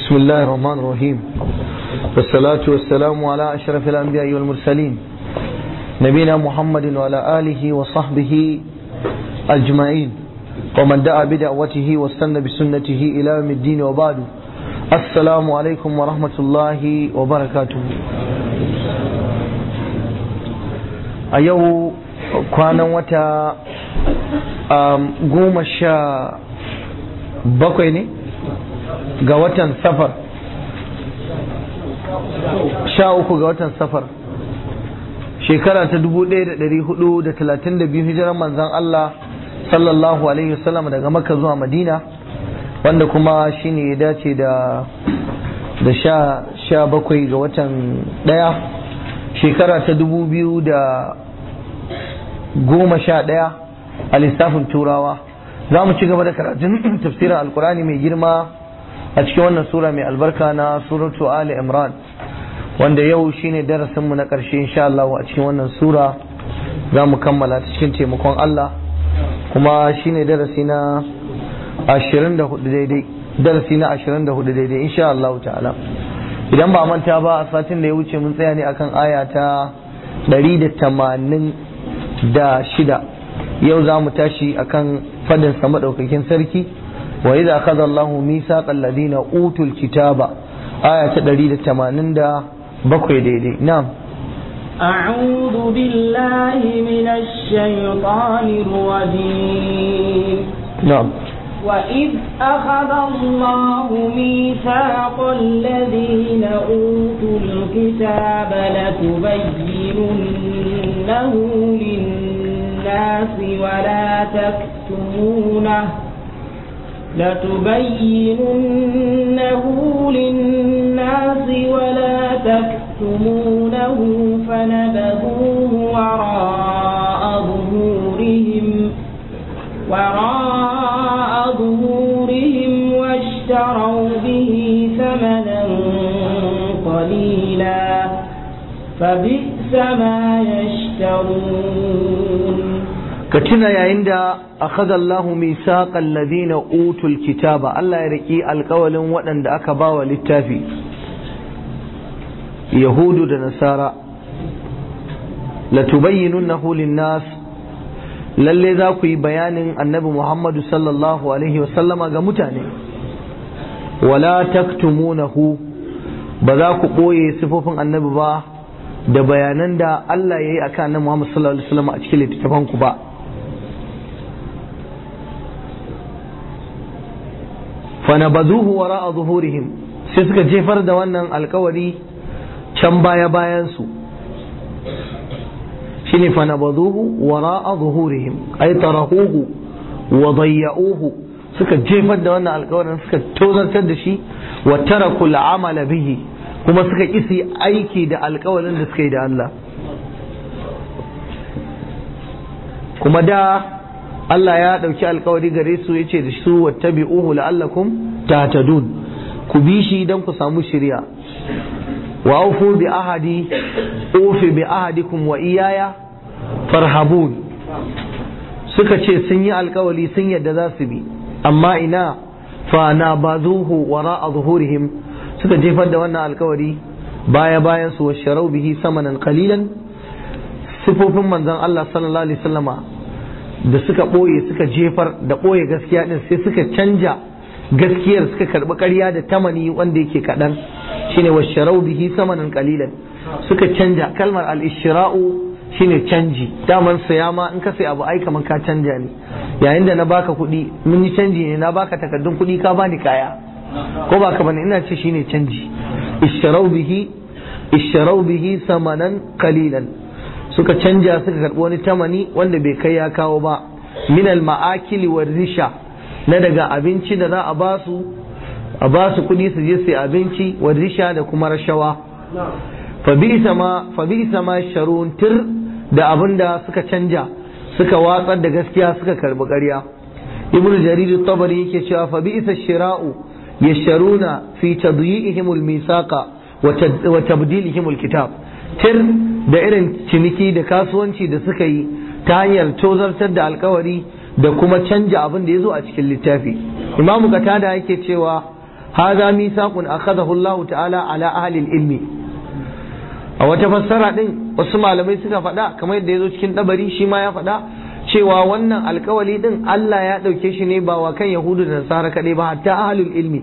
بسم الله الرحمن الرحيم والصلاة والسلام على أشرف الأنبياء والمرسلين نبينا محمد وعلى آله وصحبه أجمعين ومن دعا بدعوته واستنى بسنته إلى يوم الدين وبعد السلام عليكم ورحمة الله وبركاته أيو كان وتا goma sha bakwai ne ga watan safar sha uku ga watan safar shekara ta dubu ɗaya da ɗari hudu da talatin da biyu hijiran manzan Allah sallallahu alaihi wasallam daga makka zuwa madina wanda kuma shine ya dace da da sha sha bakwai ga watan ɗaya shekara ta dubu biyu da goma sha ɗaya a lissafin turawa za mu ci gaba da karatun tafsirin alkurani mai girma a cikin wannan sura mai albarka na suratu ali imran wanda yau shine darasinmu na ƙarshe insha Allah a cikin wannan sura za mu kammala ta cikin taimakon Allah kuma shine darasi na 24 daidai darasi na 24 daidai insha Allah ta'ala idan ba manta ba a satin da ya wuce mun tsaya ne akan aya ta 186 yau za mu tashi akan fadin sa madaukakin sarki wa idza akhadha Allahu mithaqal ladina utul kitaba aya ta 187 daidai na'am أعوذ بالله من الشيطان الرجيم نعم وإذ أخذ الله ميثاق الذين أوتوا الكتاب لتبيننه للناس ولا تكتمونه لتبيننه للناس ولا تكتمونه فنبذوه وراء ظهورهم وراء ظهورهم واشتروا به ثمنا قليلا فبئس ما يشترون ka tuna yayin da akhadha Allahu misaqal ladina utul kitaba Allah ya riki alkawalin waɗanda aka bawa littafi yahudu da nasara latubayyinunahu linnas lalle za ku yi bayanin annabi Muhammadu sallallahu alaihi wasallama ga mutane wala taktumunahu ba za ku ɓoye sifofin annabi ba da bayanan da Allah ya yi a kan Muhammad sallallahu alaihi wasallam a cikin littattafanku ba fanabazuhu wara'a zuhurihim sai suka jefar da wannan alkawari can baya bayan su shine fanabazuhu wara'a zuhurihim ay tarahuhu wa dayya'uhu suka jefar da wannan alkawarin suka tozartar da shi wa tarakul amala bihi kuma suka kisi aiki da alkawarin da suka yi da Allah kuma da Allah ya ɗauki alkawari gare su ya ce da su wattabi'uhu la'allakum tahtadun ku bi shi don ku samu shirya wa aufu bi ahadi ufi bi ahadikum wa iyaya farhabun suka ce sun yi alkawari sun yadda za su bi amma ina fa na bazuhu wara'a zuhurihim suka jefar da wannan alkawari baya bayan su washarau bihi samanan qalilan sifofin manzon Allah sallallahu alaihi wasallama da suka ɓoye suka jefar da ɓoye gaskiya din sai suka canja gaskiyar suka karɓi ƙarya da tamani wanda yake kaɗan shine washarau bihi samanan qalilan suka canja kalmar al-ishra'u shine canji daman saya ma in ka sai abu ai kaman ka canja ne yayin da na baka kuɗi mun yi canji ne na baka takardun kuɗi ka bani kaya ko ba ka bane ina ce shine canji isharau bihi isharau bihi samanan qalilan suka canja suka karbi wani tamani wanda bai kai ya kawo ba min al ma'akili war risha na daga abinci da za a ba su a ba su kudi su je su abinci war risha da kuma rashawa fa bi sama fa bi sama sharun tir da abinda suka canja suka watsar da gaskiya suka karbi ƙarya ibnu jarir tabari yake cewa fa bi isa shira'u yasharuna fi tadyi'ihim al-misaqa wa tabdilihim al-kitab tir da irin ciniki da kasuwanci da suka yi ta hanyar tozartar da alkawari da kuma canja abin da ya zo a cikin littafi imamu katada yake cewa hadha mithaqun akhadahu Allah ta'ala ala ahli ilmi a wata fassara din wasu malamai suka faɗa kamar yadda yazo cikin dabari shi ma ya faɗa cewa wannan alkawali din Allah ya ɗauke shi ne ba wa kan Yahudu da Nasara kaɗai ba hatta ahlul ilmi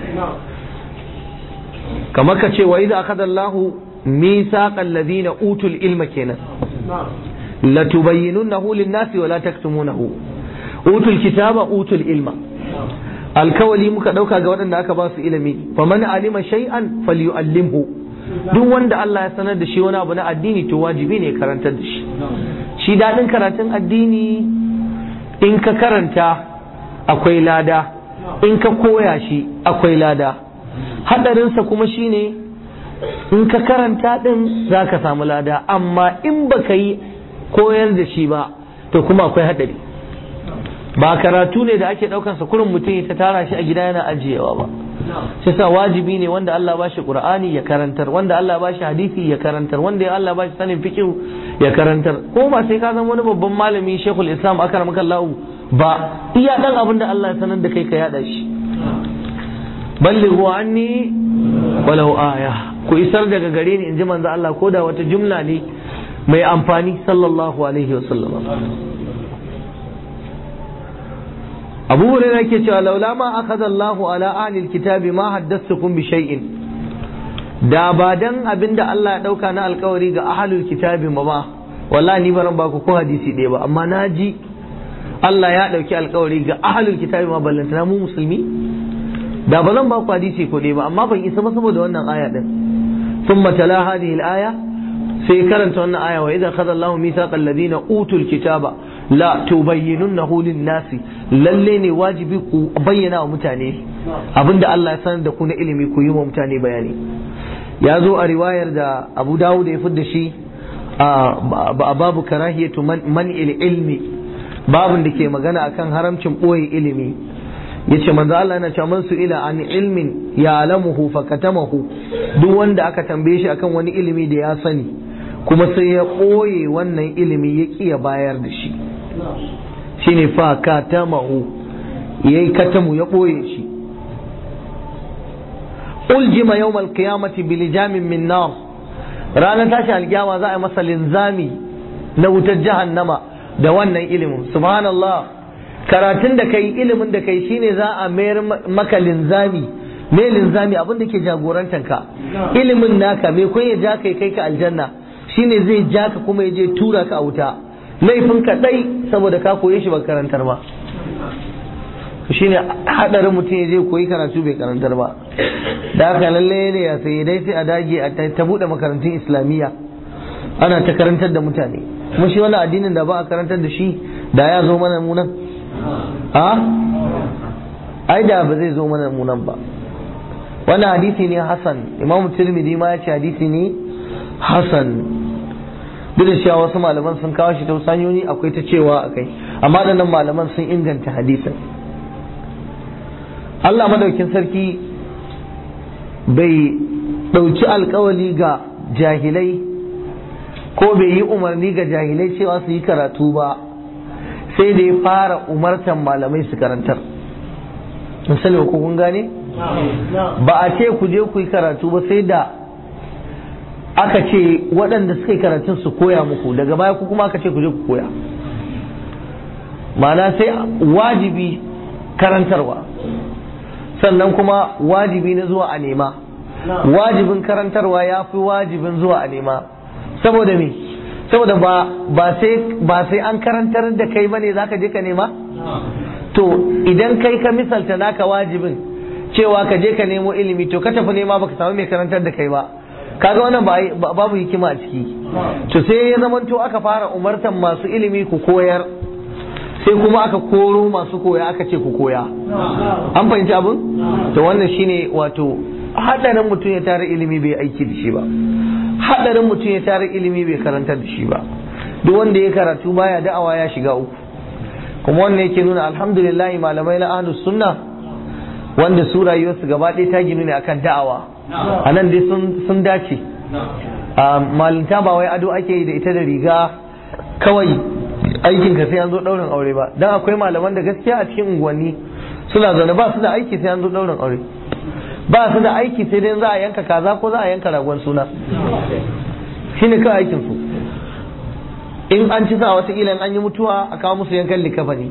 kamar ka ce wa idza akhadha Allahu mithaqal ladina utul ilma kenan la tubayyinunahu lin-nasi wa la taktumunahu utul kitaba utul ilma alkawali muka dauka ga waɗanda aka ba su ilimi faman alima shay'an falyu'allimhu duk wanda Allah ya sanar da shi wani abu na addini to wajibi ne karantar da shi shi daɗin karatun addini in ka karanta akwai lada in ka koya shi akwai lada haɗarinsa kuma shine in ka karanta ɗin za ka samu lada amma in ba ka yi koyar da shi ba to kuma akwai haɗari ba karatu ne da ake ɗaukansa kurin mutum ta tara shi a gida yana ajiyewa ba shi sa wajibi ne wanda Allah ba shi Qur'ani ya karantar wanda Allah ba shi hadisi ya karantar wanda Allah ba shi sanin fiqh ya karantar ko ba sai ka zama wani babban malami Sheikhul Islam akramaka Allah ba iya dan abin da Allah ya sanar da kai ka yada shi ballighu anni walau aya ku isar daga gare ni inji manzo Allah ko da wata jumla ne mai amfani sallallahu alaihi wasallam abu hurairah yake cewa laula ma akhadha Allahu ala ahli alkitabi ma haddathukum bi shay'in da ba dan abinda Allah ya dauka na alkawari ga ahlul kitabi ma ba wallahi ni baran ba ku ko hadisi ɗaya ba amma naji Allah ya dauki alkawari ga ahlul kitabi ma ballantana mu musulmi da ba zan ba ku hadisi ko ɗaya ba amma ban isa ba saboda wannan aya din thumma tala hadhihi al-aya sai karanta wannan aya wa idza khadha Allahu mithaqal ladina utul kitaba la tubayyinunnahu lin-nasi lalle ne wajibi ku bayyana wa mutane abinda Allah ya sanar da ku na ilimi ku yi wa mutane bayani ya zo a riwayar da Abu Dawud ya fidda shi a babu karahiyatu man ilmi babun da ke magana akan haramcin boye ilimi yace manzo Allah yana cewa man su ila an ilmin ya alamuhu fakatamahu duk wanda aka tambaye shi akan wani ilimi da ya sani kuma sai ya ɓoye wannan ilimi ya ƙi ya bayar da shi shine fa katamahu ya yi katamu ya ɓoye shi uljima yawm alqiyamati bilijamin min nar ranar tashi alkiyama za a yi masa linzami na wutar jahannama da wannan ilimin subhanallah karatun da kai ilimin da kai shine za a mayar maka linzami me linzami abin da ke jagorantanka ilimin naka me kun ya ja kai kai ka aljanna shine zai ja ka kuma ya je tura ka a wuta laifin ka dai saboda ka koye shi ba karantar ba shine hadarin mutum ya je koyi karatu bai karantar ba da haka lalle ne ya sai dai sai a dage a ta bude makarantun islamiyya ana ta karantar da mutane kuma shi wani addinin da ba a karantar da shi da ya zo mana munan a ai da ba zai zo mana munan ba wannan hadisi ne hasan imamu tirmidhi ma ya ce hadisi ne hasan duk da cewa wasu malaman sun kawo shi ta wasu hanyoyi akwai ta cewa a kai amma nan malaman sun inganta hadisin Allah madaukin sarki bai ɗauki alkawali ga jahilai ko bai yi umarni ga jahilai cewa su yi karatu ba sai da ya fara umartan malamai su karantar in sani ko kun gane ba a ce ku je ku yi karatu ba sai da aka ce waɗanda suka yi karatun su koya muku daga baya ku kuma aka ce ku je ku koya ma'ana sai wajibi karantarwa sannan kuma wajibi na zuwa a nema wajibin karantarwa ya fi wajibin zuwa a nema saboda me saboda ba ba sai ba sai an karantar da kai bane zaka je ka nema to idan kai ka misalta naka wajibin cewa ka je ka nemo ilimi to ka tafi nema baka samu mai karantar da kai ba kaga wannan babu hikima a ciki to sai ya zamanto aka fara umartan masu ilimi ku koyar sai kuma aka koro masu koya aka ce ku koya an fahimci abin to wannan shine wato hadarin mutum ya tara ilimi bai aiki da shi ba hadarin mutum ya tara ilimi bai karantar da shi ba duk wanda ya karatu baya da'awa ya shiga uku kuma wannan yake nuna alhamdulillah malamai na ahlus sunna wanda su rayuwarsu gaba ɗaya ta ginu ne akan da'awa a nan dai sun dace malinta ba wai ado ake yi da ita da riga kawai aikin ka sai an zo ɗaurin aure ba dan akwai malaman da gaskiya a cikin unguwanni suna zaune ba su da aiki sai an zo ɗaurin aure ba su da aiki sai dai za a yanka kaza ko za a yanka ragon suna shine kawai aikin su in an ci sa wata ilan an yi mutuwa a kawo musu yankan likafani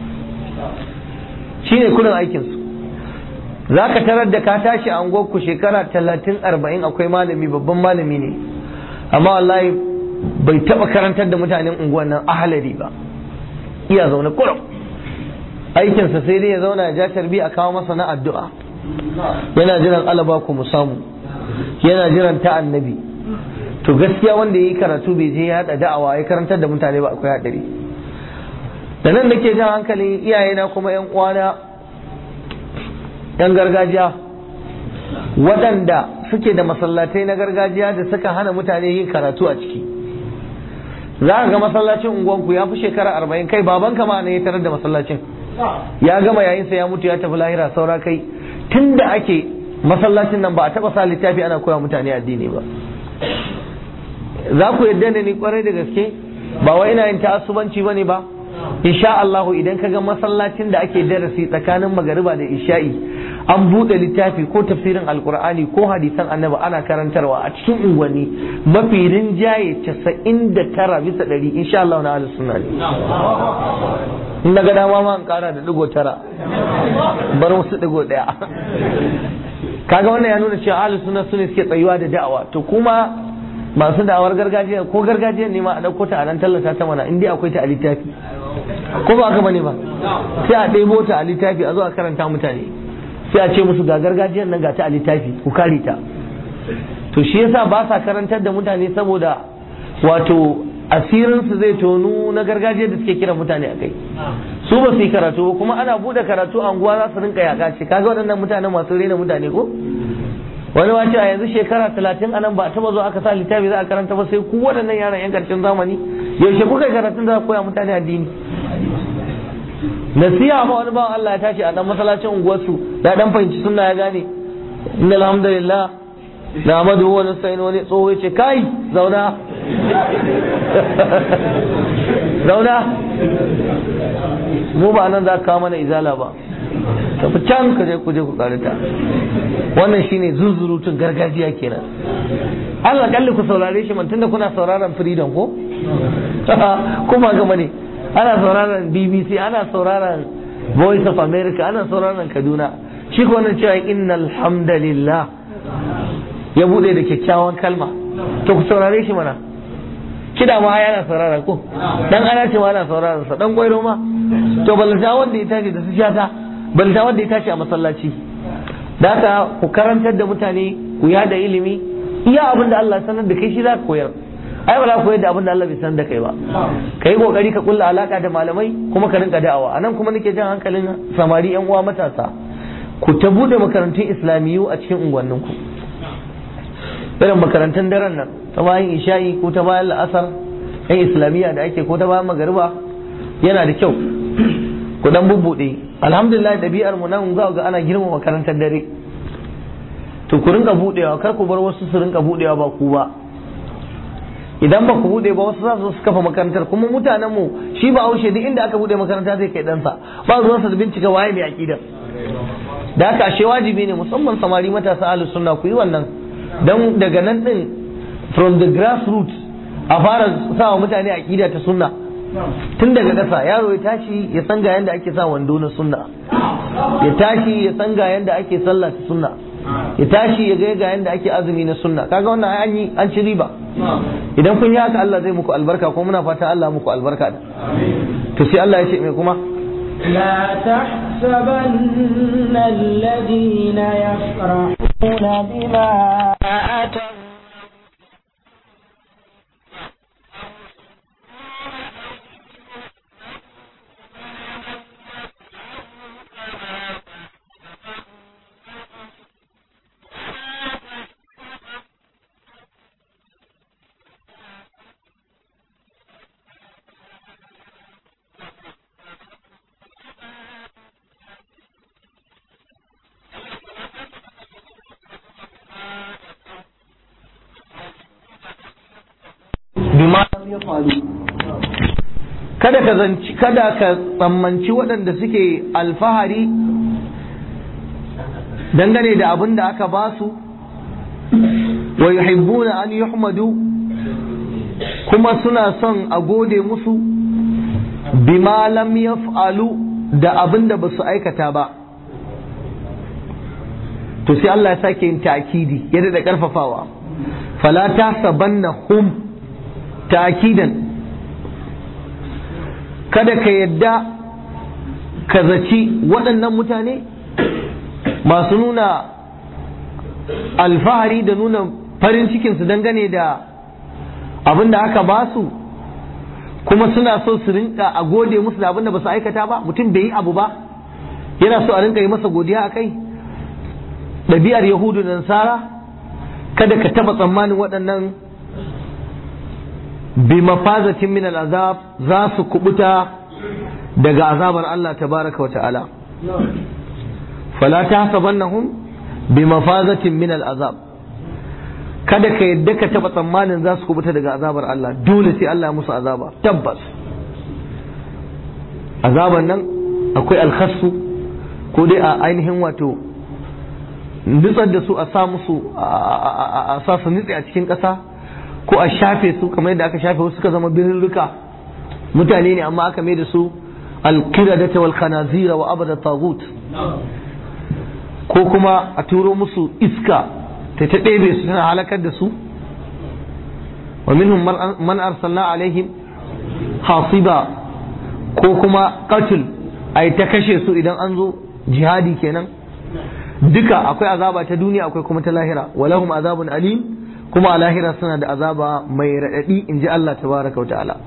shine kullum aikin su za ka tarar da ka tashi a ku shekara talatin arba'in akwai malami babban malami ne amma wallahi bai taba karantar da mutanen unguwan nan ahalari ba iya zaune kurum aikinsa sai dai ya zauna ya ja tarbi a kawo masa na addu'a yana jiran alaba ku mu samu yana jiran ta annabi to gaskiya wanda ya yi karatu bai je ya haɗa da'awa ya karantar da mutane ba akwai haɗari da nan nake jan hankalin iyayena kuma yan uwana yan gargajiya waɗanda suke da masallatai na gargajiya da suka hana mutane yin karatu a ciki za ka ga masallacin unguwanku ya fi shekara arba'in kai babanka ma ne ya tarar da masallacin ya gama yayinsa ya mutu ya tafi lahira saura kai tun da ake masallacin nan ba a taɓa sa littafi ana koya mutane addini ba za ku yadda da ni kwarai da gaske ba wai ina yin ta'assubanci bane ba insha Allahu idan ka ga masallacin da ake darasi tsakanin magariba da isha'i an buɗe littafi ko tafsirin alkur'ani ko hadisan annabi ana karantarwa a cikin unguwanni mafi rinjaye casa'in da tara bisa ɗari insha Allah na ahlus sunna ne in na ga dama ma in ƙara da ɗigo tara bar wasu ɗigo ɗaya kaga wannan ya nuna cewa ahlus sunna su ne suke tsayuwa da da'awa to kuma masu da'awar gargajiya ko gargajiyar ne ma a ɗauko ta a nan tallata ta mana in dai akwai ta a littafi ko ba haka bane ba sai a ɗebo ta a littafi a zo a karanta mutane sai a ce musu ga gargajiyar nan ga ta a littafi ku kare ta to shi yasa ba sa karantar da mutane saboda wato asirin su zai tonu na gargajiyar da suke kira mutane a kai su ba su yi karatu ba kuma ana bude karatu a unguwa za su rinka yaka ce kaga waɗannan mutane masu rena mutane ko wani ma ce a yanzu shekara talatin anan ba a taba zo aka sa littafi za a karanta ba sai ku waɗannan yaran yan karshen zamani yaushe kuka yi karatun za koya mutane addini nasiha ma wani bawan Allah ya tashi a dan masallacin unguwarsu da dan fahimci sunna ya gane inna alhamdulillah na amadu wani sai wani tsoho ya ce kai zauna zauna mu ba nan za ka kawo mana izala ba tafi can ka je ku je ku karita wannan shine zuzurutun gargajiya kenan Allah kalli ku saurare shi man tunda kuna sauraron freedom ko kuma gama ne ana sauraron BBC ana sauraron Voice of America ana sauraron Kaduna shi ko wannan cewa innal hamdalillah ya bude da kyakkyawan kalma to ku saurare shi mana kida ma yana saurara ko dan ana ce ma ana sauraron sa dan gwairo ma to balanta wanda ya tashi da su shata balanta wanda ya tashi a masallaci da haka ku karantar da mutane ku yada ilimi iya abin da Allah sanar da kai shi za ka koyar ai ba za ka koyar da abin da Allah bai sanar da kai ba ka yi kokari ka kulla alaka da malamai kuma ka rinka da'awa anan kuma nake jan hankalin samari yan uwa matasa ku ta bude makarantun islamiyu a cikin unguwanninku irin makarantun daren nan ta bayan isha'i ko ta bayan la'asar yan islamiyya da ake ko ta bayan magariba yana da kyau ku dan bubbude alhamdulillah ɗabi'ar mu nan za ga ana girma makarantar dare to ku rinka budewa kar ku bar wasu su rinka budewa ba ku ba idan ba ku bude ba wasu za su kafa makarantar kuma mutanen mu shi ba aushe duk inda aka bude makaranta zai kai ɗansa ba zuwan sa da bincika waye mai aqidar da haka ashe wajibi ne musamman samari matasa ahlus sunna ku yi wannan dan daga nan din from the grassroots a fara sa wa mutane aqida ta sunna tun daga ƙasa yaro ya tashi ya san ga yanda ake sa wando na sunna ya tashi ya san ga yanda ake sallah ta sunna ya tashi ya ga ga yanda ake azumi na sunna kaga wannan an yi an ci riba idan kun yi haka Allah zai muku albarka ko muna fata Allah muku albarka da to sai Allah ya ce mai kuma لا تحسبن الذين يفرحون بما أتوا bima ya faru kada ka zanci kada ka tsammanci waɗanda suke alfahari dangane da abin da aka ba su wa yuhibbuna an yuhmadu kuma suna son a gode musu bima lam yaf'alu da abin da ba su aikata ba to sai Allah ya sake yin ta'kidi ya da karfafawa fala tahsabannahum ta'kidan kada ka yadda ka zaci waɗannan mutane masu nuna alfahari da nuna farin cikinsu dangane da abin da aka ba su kuma suna so su rinka a gode musu da abin da ba su aikata ba mutum bai yi abu ba yana so a rinka yi masa godiya a kai ɗabi'ar yahudu da nasara kada ka taɓa tsammanin waɗannan bi mafazatin min al'azab za su kubuta daga azabar Allah tabaraka wa ta'ala fala tahsabannahum bi mafazatin min al'azab kada ka yadda ka taba tsammanin za su kubuta daga azabar Allah dole sai Allah musu azaba tabbas azaban nan akwai alkhassu ko dai a ainihin wato nutsar da su a sa musu a sa su nutse a cikin ƙasa ko a shafe su kamar yadda aka shafe wasu suka zama birrika mutane ne amma aka mai da su alqiradata wal khanazira wa abada tagut ko kuma a turo musu iska ta ta ɗebe su tana halakar da su wa minhum man arsalna alaihim hasiba ko kuma qatl ai ta kashe su idan an zo jihadi kenan duka akwai azaba ta duniya akwai kuma ta lahira walahum azabun alim kuma a lahira suna da azaba mai raɗaɗi in ji Allah tabaraka wa ta'ala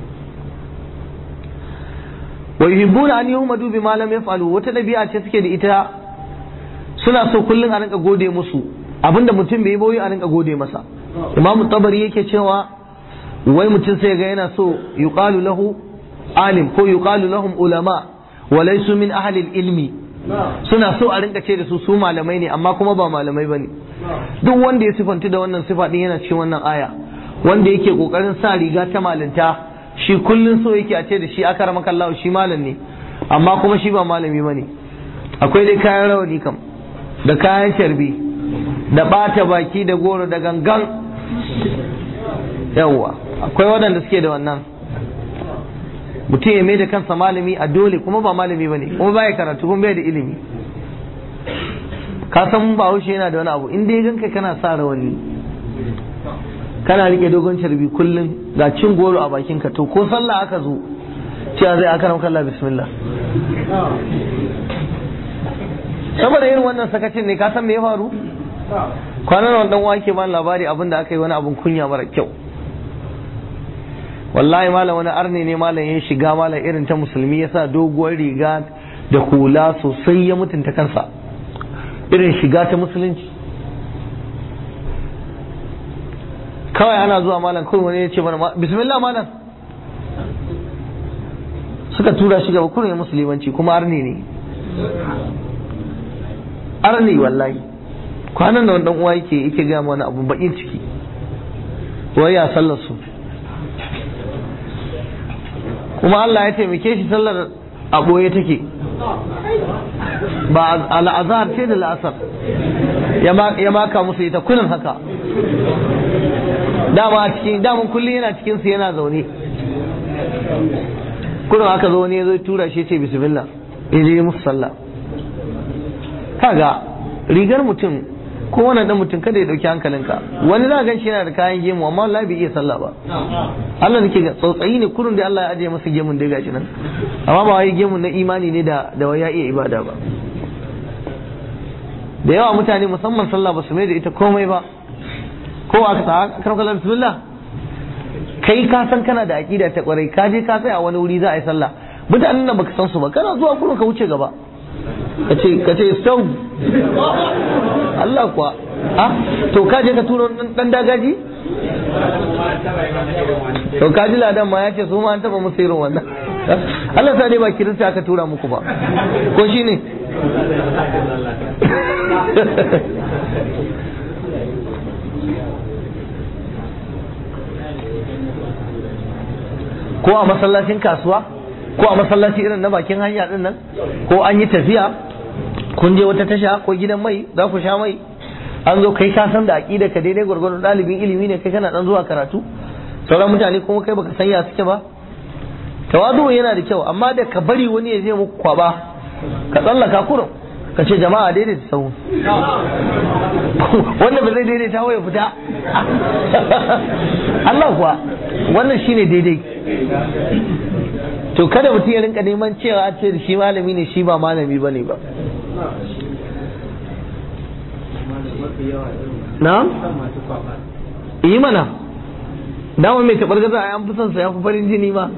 wa yuhibbuna an yuhmadu bima lam yaf'alu wata dabi'a ce suke da ita suna so kullum a rinka gode musu abinda mutum bai yi boye a rinka gode masa imamu tabari yake cewa wai mutum sai ga yana so yuqalu lahu alim ko yuqalu lahum ulama wa laysu min ahli ilmi suna so a rinka ce da su su malamai ne amma kuma ba malamai bane duk wanda ya sifanci da wannan sifa din yana cikin wannan aya wanda yake kokarin sa riga ta malinta shi kullun so yake a ce da shi aka ramaka Allah shi malam ne amma kuma shi ba malami bane akwai dai kayan rawani kam da kayan sharbi da bata baki da goro da gangan yawwa akwai waɗanda suke da wannan mutum ya mai da kansa malami a dole kuma ba malami ba ne kuma baya karatu kuma bai da ilimi ka san ba haushe yana da wani abu in dai ganka kana sa rawani kana rike dogon carbi kullum ga cin goro a bakinka to ko sallah aka zo cewa zai aka ramka Allah bismillah saboda irin wannan sakacin ne ka san me ya faru kwanan nan dan wake ba labari abin da aka yi wani abun kunya mara kyau wallahi malam wani arne ne malam ya shiga malam irin ta musulmi ya sa doguwar riga da hula sosai ya mutunta kansa irin shiga ta musulunci kawai ana zuwa malam kawai wani ya ce mana bismillah malam suka tura shi gaba kurin musulmanci kuma arne ne arne wallahi kwanan da wani uwa yake yake gaya mana abu bakin ciki wai ya sallar su kuma Allah ya taimake shi sallar a ɓoye take ba al'azhar ce da la'asar ya maka musu ita kunin haka dama a cikin damun kullum yana cikin su yana zaune kunin haka zo ne zai tura shi ce bismillah ya je musu sallah kaga rigar mutum ko wannan dan mutum kada ya dauki hankalinka wani za gan shi yana da kayan gemu amma Allah bai iya sallah ba Allah nake ga tsautsayi ne kurun da Allah ya ajiye masa gemun da gashi nan amma ba wai gemun na imani ne da da ya iya ibada ba da yawa mutane musamman sallah ba su mai da ita komai ba ko aka ta akram kallah bismillah kai ka san kana da aqida ta kwarai ka je ka tsaya a wani wuri za a yi sallah mutanen nan baka san su ba kana zuwa kurun ka wuce gaba kace kace stone Allah kuwa ha to ka je ka turo dan dagaji to ka ji ladan ma ya ce su ma an taba musu irin wannan Allah sa dai ba kirista aka tura muku ba ko shine ko a masallacin kasuwa ko a masallaci irin na bakin hanya din nan ko an yi tafiya kun je wata tasha ko gidan mai za ku sha mai an zo kai ka san da aqida ka daidai gwargwadon ɗalibin ilimi ne kai kana dan zuwa karatu sauran mutane kuma kai baka sanya suke ba tawadu yana da kyau amma da ka bari wani ya je muku kwaba ka tsallaka kurum ka ce jama'a daidaita sau wanda ba zai daidaita wa ya fita Allah kuwa wannan shine daidai to kada mutum ya rinka neman cewa a ce da shi malami ne shi ba malami ba ne ba na? yi mana dama mai taɓar gaza a yan fi son sa ya fi farin jini ma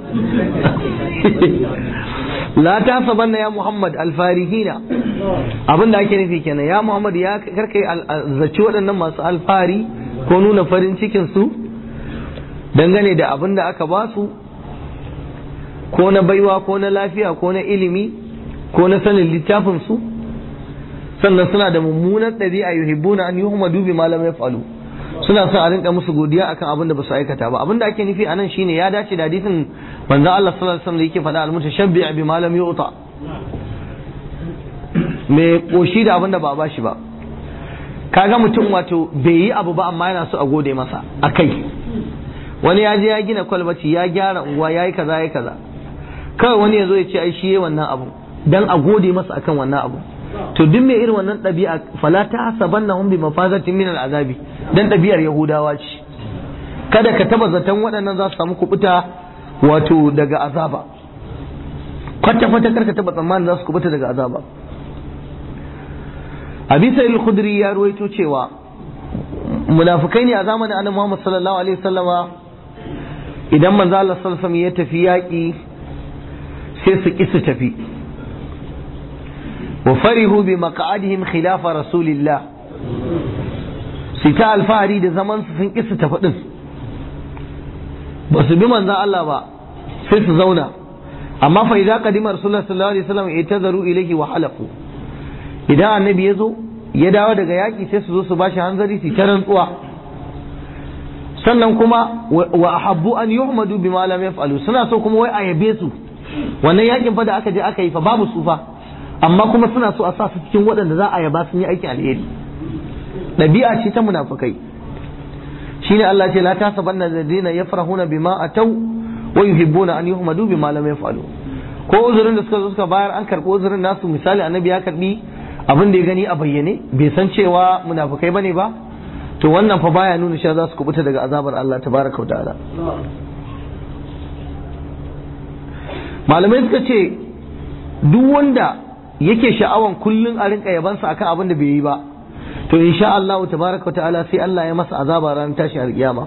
la ta sabanna ya muhammad alfarihina abin da ake nufi kenan ya muhammad ya karkai zaci waɗannan masu alfari ko nuna farin cikin su dangane da abin da aka ba su ko na baiwa ko na lafiya ko na ilimi ko na sanin littafin su sannan suna da mummunan ɗabi'a yuhibbuna an yuhmadu bi ma lam yaf'alu suna son a rinka musu godiya akan abin da ba su aikata ba abin da ake nufi anan shine ya dace da hadisin manzon Allah sallallahu alaihi wasallam da yake faɗa al-mutashabbi bi ma lam yu'ta me koshi da abin da ba a bashi ba kaga mutum wato bai yi abu ba amma yana so a gode masa akai wani ya je ya gina kwalbati ya gyara unguwa ya yi kaza ya kaza kawai wani ya zo ya ce ai shi wannan abu dan a gode masa akan wannan abu to duk mai irin wannan ɗabi'a fala ta hasabannahum bi mafazatin min al'azabi dan ɗabi'ar yahudawa ce kada ka taba zaton waɗannan za su samu kubuta wato daga azaba kwata kwata kar ka taba tsammanin za su kubuta daga azaba abi sa'il khudri ya ruwaito cewa munafikai ne a zamanin annabi Muhammad sallallahu alaihi wasallama idan manzo Allah sallallahu alaihi ya tafi yaƙi sai su ki su tafi wa farihu bi maq'adihim khilafa rasulillah su ta alfahari da zaman su sun ki su tafi din ba su bi manzo Allah ba sai su zauna amma fa idza qadima rasulullah sallallahu alaihi wasallam itazaru ilayhi wa halafu idan annabi ya zo ya dawo daga yaƙi sai su zo su bashi hanzari su ta rantsuwa sannan kuma wa ahabbu an yuhmadu bima lam yaf'alu suna so kuma wai a yabe su wannan yakin fa da aka je aka yi fa babu su fa amma kuma suna so a sa su cikin waɗanda za a yaba sun yi aikin alheri ɗabi'a ce ta munafukai shine Allah ce la tasabanna alladhina yafrahuna bima ataw wa yuhibbuna an yuhmadu bima lam yaf'alu ko uzurin da suka zo suka bayar an karɓi uzurin nasu misali annabi ya karɓi abin da ya gani a bayyane bai san cewa munafukai bane ba to wannan fa baya nuna cewa za su kubuta daga azabar Allah tabaraka wa ta'ala malamai suka ce duk wanda yake sha'awan kullun a rinka yabansa akan abin da bai yi ba to insha Allah tabaraka wa ta'ala sai Allah ya masa azaba ranar tashi alkiyama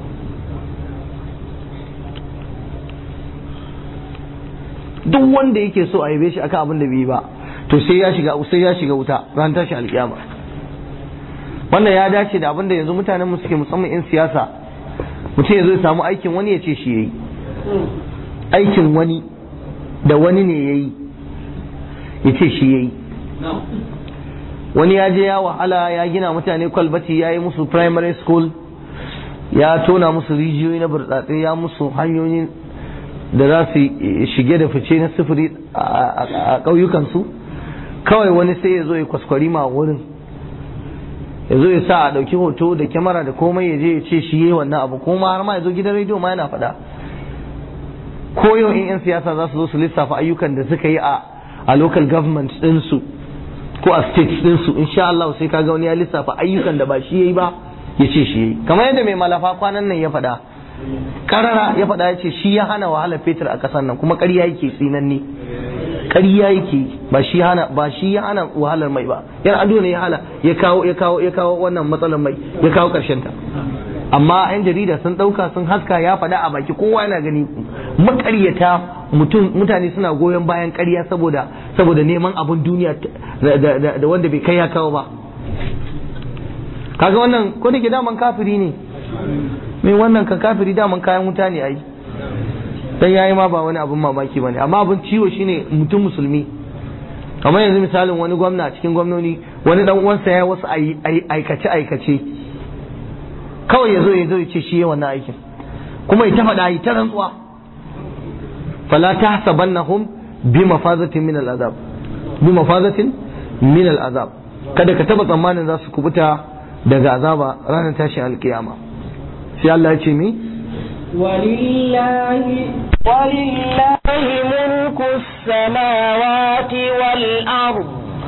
duk wanda yake so a yabe shi akan abin da bai yi ba to sai ya shiga sai ya shiga wuta ran tashi alkiyama wannan ya dace da abin da yanzu mutanen mu suke musamman in siyasa mutum ya zo ya samu aikin wani ya ce shi yayi aikin wani da wani ne yayi ya ce shi yayi wani ya je ya wahala ya gina mutane kwalbati ya yi musu primary school ya tona musu rijiyoyi na burtsatse ya musu hanyoyin da za su shige da fice na sufuri a ƙauyukansu kawai wani sai ya zo ya kwaskwari ma wurin ya zo ya sa a ɗauki hoto da kyamara da komai ya je ya ce shi yi wannan abu kuma har ma ya zo gidan rediyo ma yana faɗa ko yau in 'yan siyasa za su zo su lissafa ayyukan da suka yi a a local government ɗinsu ko a states ɗinsu insha Allah sai kaga wani ya lissafa ayyukan da ba shi yayi ba ya ce shi yayi kamar yadda mai malafa kwanan nan ya faɗa karara ya faɗa ya ce shi ya hana wahalar fetur a ƙasar nan kuma ƙarya yake tsinanne ƙarya yake ba shi hana ba shi ya hana wahalar mai ba yan ado ne ya hala ya kawo ya kawo ya kawo wannan matsalar mai ya kawo ƙarshen ta amma yan jarida sun ɗauka sun haska ya faɗa a baki kowa yana gani makaryata mutum mutane suna goyon bayan ƙarya saboda saboda neman abun duniya da wanda bai kai ya kawo ba kaga wannan ko da ke daman kafiri ne mai wannan ka kafiri daman kayan wuta ne ai dan yayi ma ba wani abun mamaki bane amma abun ciwo shine mutum musulmi kamar yanzu misalin wani gwamna a cikin gwamnoni wani dan uwansa ya wasu aikace aikace kawai yazo yazo ya ce shi ya wannan aikin kuma ya ta faɗa yi ta rantsuwa fala tahsabannahum bi mafazatin min al'azab bi mafazatin min al'azab kada ka taba tsammanin za su kubuta daga azaba ranar tashin alkiyama sai Allah ya ce mi ولله ولله ملك السماوات والأرض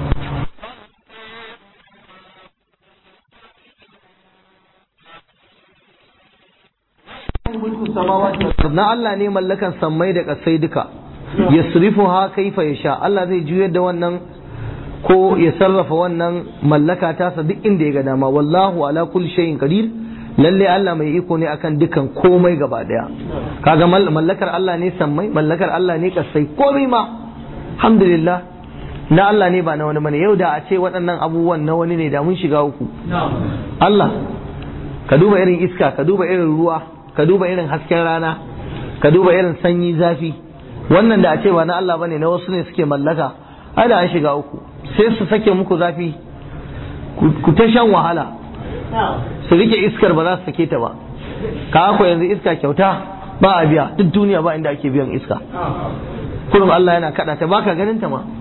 na Allah ne mallakan sammai da kasai duka yasrifu ha kaifa yasha Allah zai juyar da wannan ko ya sarrafa wannan mallaka tasa duk inda ya ga dama wallahu ala kulli shay'in qadir lalle Allah mai iko ne akan dukan komai gaba daya kaga mallakar Allah ne sammai mallakar Allah ne kasai komai ma alhamdulillah na Allah ne ba na wani bane yau da a ce waɗannan abubuwan na wani ne da mun shiga uku Allah ka duba irin iska ka duba irin ruwa ka duba irin hasken rana ka duba irin sanyi zafi wannan da a ce ba na Allah bane na wasu ne suke mallaka ai da an shiga uku sai su sake muku zafi ku ta shan wahala su rike iskar ba za su sake ta ba ka ko yanzu iska kyauta ba a biya duk duniya ba inda ake biyan iska kurum Allah yana kada ta baka ganin ta ma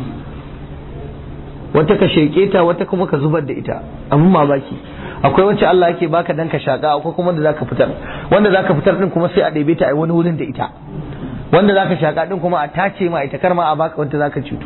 wata ka sheke ta wata kuma ka zubar da ita abin mamaki akwai wacce Allah yake baka dan ka shaka akwai kuma da zaka fitar wanda zaka fitar din kuma sai a ɗebe ta a wani wurin da ita wanda zaka shaka din kuma a tace ma ita kar ma a baka wanda zaka cutu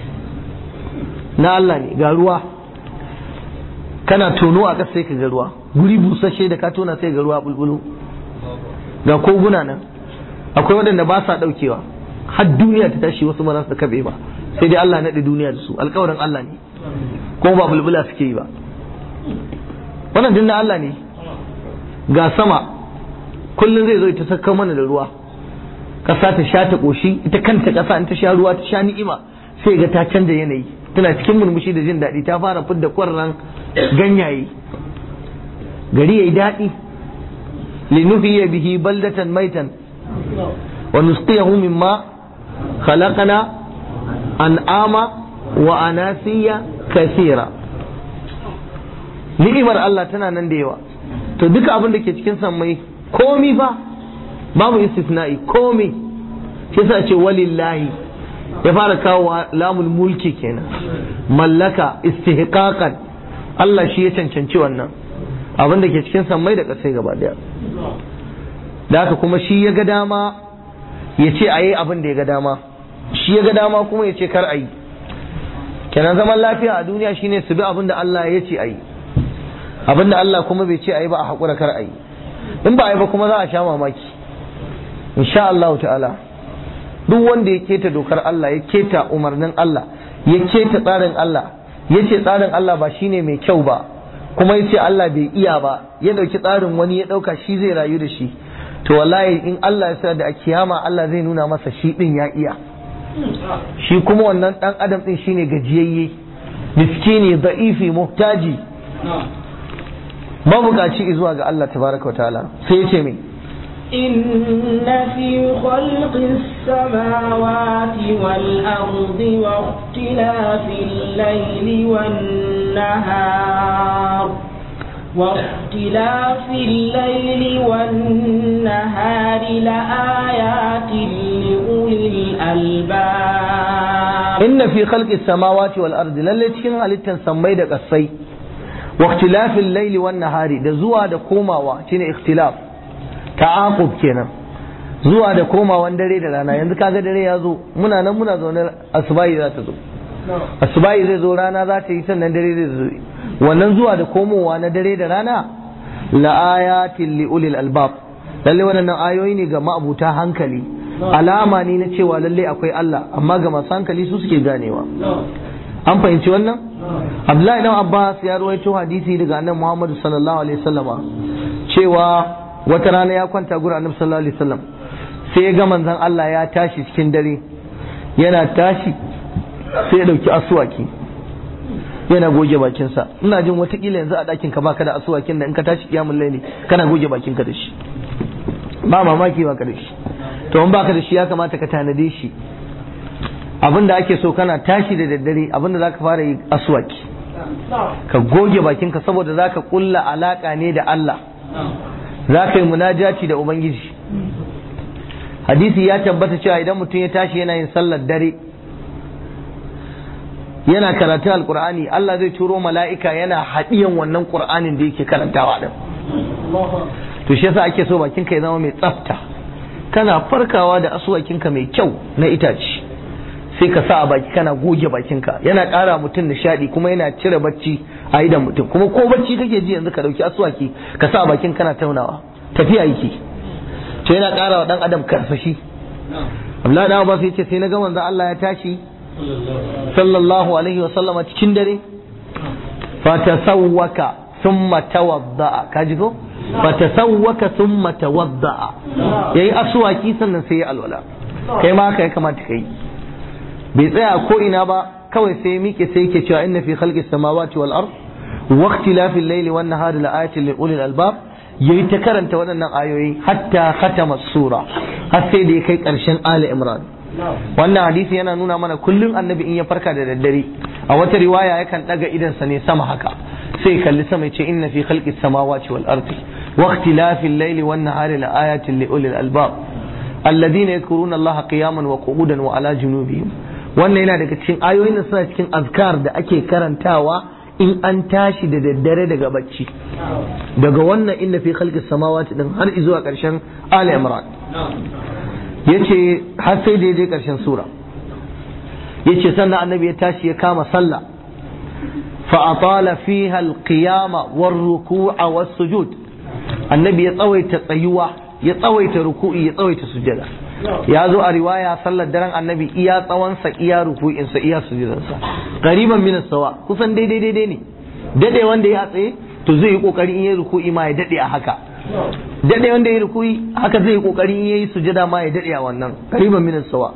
na Allah ne ga ruwa kana tono a ƙasa sai ka ga ruwa guri busasshe da ka tona sai ga ruwa bulbulu ga koguna nan akwai waɗanda ba sa ɗaukewa har duniya ta tashi wasu ba za su kabe ba sai dai Allah naɗe duniya da su alƙawarin Allah ne kuma ba bulbula suke yi ba wannan dinna Allah ne ga sama kullum zai zo ita saka mana da ruwa ƙasa ta sha ta ƙoshi ita kanta ƙasa in ta sha ruwa ta sha ni'ima sai ga ta canza yanayi tana cikin murmushi da jin daɗi ta fara fidda ƙwarran ganyaye gari yayi daɗi linuhiya bihi baldatan maitan wa nusqiyahu mimma khalaqana an'ama wa anasiya kasira ni'imar Allah tana nan da yawa to duka abin da ke cikin sammai komi fa babu istisna'i komi shi yasa ce walillahi ya fara kawo lamul mulki kenan mallaka istihqaqan Allah shi ya cancanci wannan abin da ke cikin sammai da ƙasai gaba daya da haka kuma shi ya ga dama ya ce a yi abin da ya ga dama shi ya ga dama kuma ya ce kar a yi kenan zaman lafiya a duniya shine su bi abin da Allah ya ce a yi abin da Allah kuma bai ce a yi ba a haƙura kar a yi in ba a yi ba kuma za a sha mamaki insha Allah ta'ala duk wanda ya keta dokar Allah ya keta umarnin Allah ya keta tsarin Allah ya ce tsarin Allah ba shine mai kyau ba kuma ya ce Allah bai iya ba ya ɗauki tsarin wani ya ɗauka shi zai rayu da shi to wallahi in Allah ya sa da a kiyama Allah zai nuna masa shi ɗin ya iya shi kuma wannan ɗan adam ɗin shine gajiyayye miskini da'ifi muhtaji mabukaci zuwa ga Allah tabaraka wa ta'ala sai ya ce mai إن في خلق السماوات والأرض واختلاف الليل والنهار واختلاف الليل والنهار لآيات لأولي الألباب إن في خلق السماوات والأرض للتين halittar sammai da ƙasai واختلاف الليل والنهار da zuwa da komawa shine ikhtilaf ta'aqub kenan zuwa da komawan dare da rana yanzu kaga dare ya zo muna nan muna zaune asubahi za ta zo asubahi zai zo rana za ta yi sannan dare zai zo wannan zuwa da komowa na dare da rana la ayatin li ulil albab lalle wannan ayoyi ne ga ma'abuta hankali alama ne na cewa lalle akwai Allah amma ga masu hankali su suke ganewa an fahimci wannan Abdullahi dan Abbas ya ruwaito hadisi daga annabi Muhammad sallallahu alaihi wasallama cewa wata rana ya kwanta gurin annabi sallallahu alaihi wasallam sai ya ga manzon Allah ya tashi cikin dare yana tashi sai ya dauki asuwaki yana goge bakinsa ina jin watakila yanzu a ɗakin ka baka da asuwakin da in ka tashi kiyamun laili kana goge bakin ka da shi ba mamaki baka da shi to in baka da shi ya kamata ka tanade shi abin da ake so kana tashi da daddare abin da zaka fara yi asuwaki ka goge bakinka saboda zaka kulla alaka ne da Allah zaka yi munajati da ubangiji hadisi ya tabbata cewa idan mutum ya tashi yana yin sallar dare yana karatun alkur'ani Allah zai turo mala'ika yana haɗiyan wannan qur'anin da yake karantawa din to shi yasa ake so bakinka ya zama mai tsafta kana farkawa da asuwakinka mai kyau na itace sai ka sa a baki kana goge bakinka yana ƙara mutum nishaɗi kuma yana cire bacci a idan mutum kuma ko bacci kake ji yanzu ka ɗauki asuwaki ka sa a bakin kana taunawa tafiya yake to yana ƙara wa ɗan adam karsashi Abdullahi da Abbas yace sai na ga manzo Allah ya tashi sallallahu alaihi wa sallama cikin dare fa tasawwaka thumma tawadda kaji ko fa tasawwaka thumma tawadda yayi aswaki sannan sai ya alwala kai ma haka ya kamata kai bai tsaya ko ina ba kawai sai miƙe sai yake cewa inna fi khalqis samawati wal ard wa ikhtilafil layli wan nahari la ayatin li ulil albab yayi ta karanta waɗannan ayoyi hatta khatama sura har sai da ya kai ƙarshen ali imran wannan hadisi yana nuna mana kullum annabi in ya farka da daddare a wata riwaya yakan daga idansa ne sama haka sai kalli sama ya ce inna fi khalqis samawati wal ardi wa ikhtilafil layli wan nahari la ayatin li ulil albab alladhina yadhkuruna allaha qiyaman wa qu'udan wa ala junubihim wannan yana daga cikin ayoyin da suna cikin azkar da ake karantawa in an tashi da daddare daga bacci daga wannan inna fi khalqis samawati din har zuwa karshen ali imran yace har sai da je karshen sura yace sannan annabi ya tashi ya kama sallah fa atala fiha alqiyama war-ruku'a was-sujud annabi ya tsawaita tsayuwa ya tsawaita ruku'i ya tsawaita sujada ya zo a riwaya sallar daren annabi iya tsawonsa iya ruku'insa iya sujudansa qariban min sawa kusan daidai daidai ne dade wanda ya tsaye to zai yi kokari in yayi ruku'i ma ya dade a haka dade wanda ya yi ruku'i haka zai yi kokari in yayi sujada ma ya dade a wannan qariban min sawa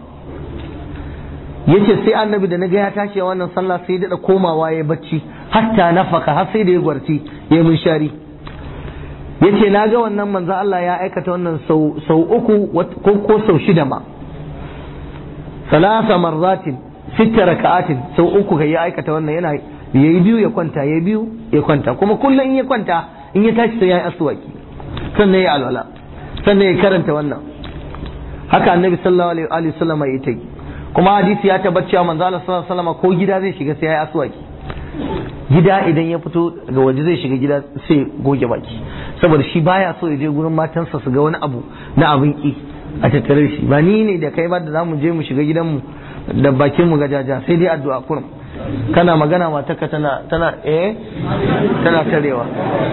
yace sai annabi da naga ya tashi a wannan sallah sai ya dada komawa ya bacci hatta nafaka har sai da ya gwarti ya mun shari yace na ga wannan manzo Allah ya aikata wannan sau uku ko ko sau shida ma salasa marratin sitta raka'atin sau uku kai ya aikata wannan yana yayi biyu ya kwanta yayi biyu ya kwanta kuma kullum in ya kwanta in ya tashi sai ya yi aswaki sannan ya alwala sannan ya karanta wannan haka annabi sallallahu alaihi wasallam ya yi kuma hadisi ya tabbata cewa manzo Allah sallallahu alaihi wasallam ko gida zai shiga sai ya yi aswaki gida idan ya fito ga waje zai shiga gida sai goge baki saboda shi baya so ya je gurin matansa su ga wani abu na abin ki a tattare shi ba ni ne da kai ba da zamu je mu shiga gidanmu da bakin mu gajaja sai dai addu'a kurum kana magana matarka tana tana eh tana tarewa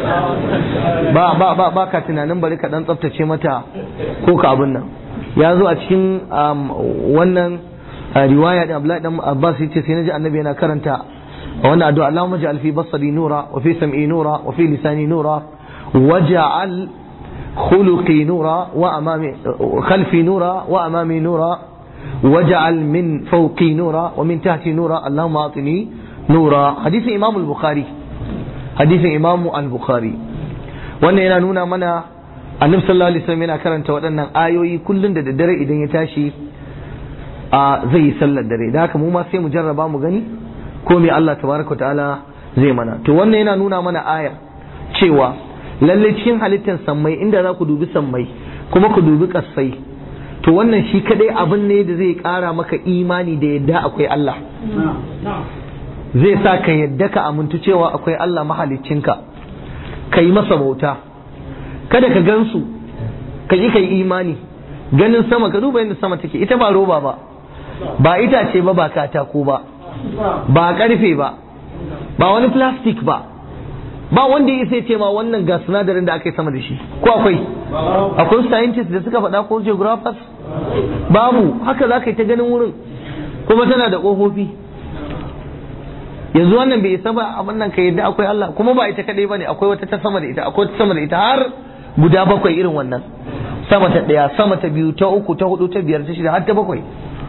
ba ba ba ba ka tunanin bari ka dan tsaftace mata ko ka abin nan ya zo a cikin wannan riwaya da Abdullahi dan Abbas yace sai naji annabi yana karanta wannan addu'a Allahumma ja'al fi basari nura wa fi sam'i nura wa fi lisani nura waj'al khuluqi nura wa amami khalfi nura wa amami nura waj'al min fawqi nura wa min tahti nura Allahumma atini nura hadisin Imam al-Bukhari hadisin Imam al-Bukhari wannan yana nuna mana Annabi sallallahu alaihi wasallam yana karanta waɗannan ayoyi kullun da daddare idan ya tashi a zai yi sallar dare da haka mu ma sai mu jarraba mu gani ko me Allah tabaraka ta'ala zai mana to wannan yana nuna mana aya cewa lalle cikin halittar sammai inda za ku dubi sammai kuma ku dubi kassai to wannan shi kadai abin ne da zai kara maka imani da yadda akwai Allah zai sa ka yadda ka amintu cewa akwai Allah mahaliccinka ka yi masa bauta kada ka gansu ka yi ka yi imani ganin sama ka duba yadda sama take ita ba roba ba ba itace ba ba katako ba ba karfe ba ba wani plastic ba ba wanda ya sai ce ma wannan ga sinadarin da aka yi sama da shi ko akwai akwai scientists da suka faɗa ko geographers babu haka za ka yi ta ganin wurin kuma tana da ƙofofi yanzu wannan bai isa ba abin nan ka yadda akwai Allah kuma ba ita kadai bane akwai wata ta sama da ita akwai ta sama da ita har guda bakwai irin wannan sama ta ɗaya sama ta biyu ta uku ta hudu ta biyar ta shida har ta bakwai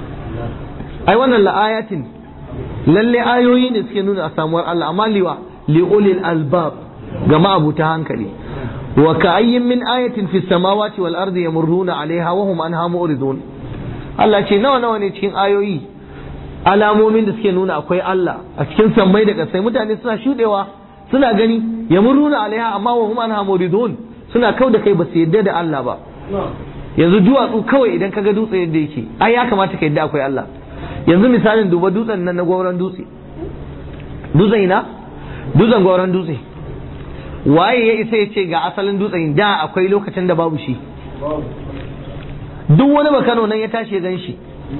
ai wannan la'ayatin lalle ayoyi ne suke nuna a samuwar Allah amma liwa li'ulil albab ga ma'abuta hankali wa ka'ayyin min ayatin fis samawati wal ardi yamurruna alaiha wa hum anha mu'ridun Allah ce nawa nawa ne cikin ayoyi alamomin da suke nuna akwai Allah a cikin sammai da kasai mutane suna shudewa suna gani yamurruna alaiha amma wa hum anha mu'ridun suna kau da kai ba su yadda da Allah ba yanzu duwatsu kawai idan kaga dutse yadda yake ai ya kamata ka yadda akwai Allah yanzu misalin duba dutsen nan na gwauron dutse dutsen ina dutsen goron dutse waye ya isa ya ce ga asalin dutsen da akwai lokacin da babu shi duk wani bakano nan ya tashi ya gan shi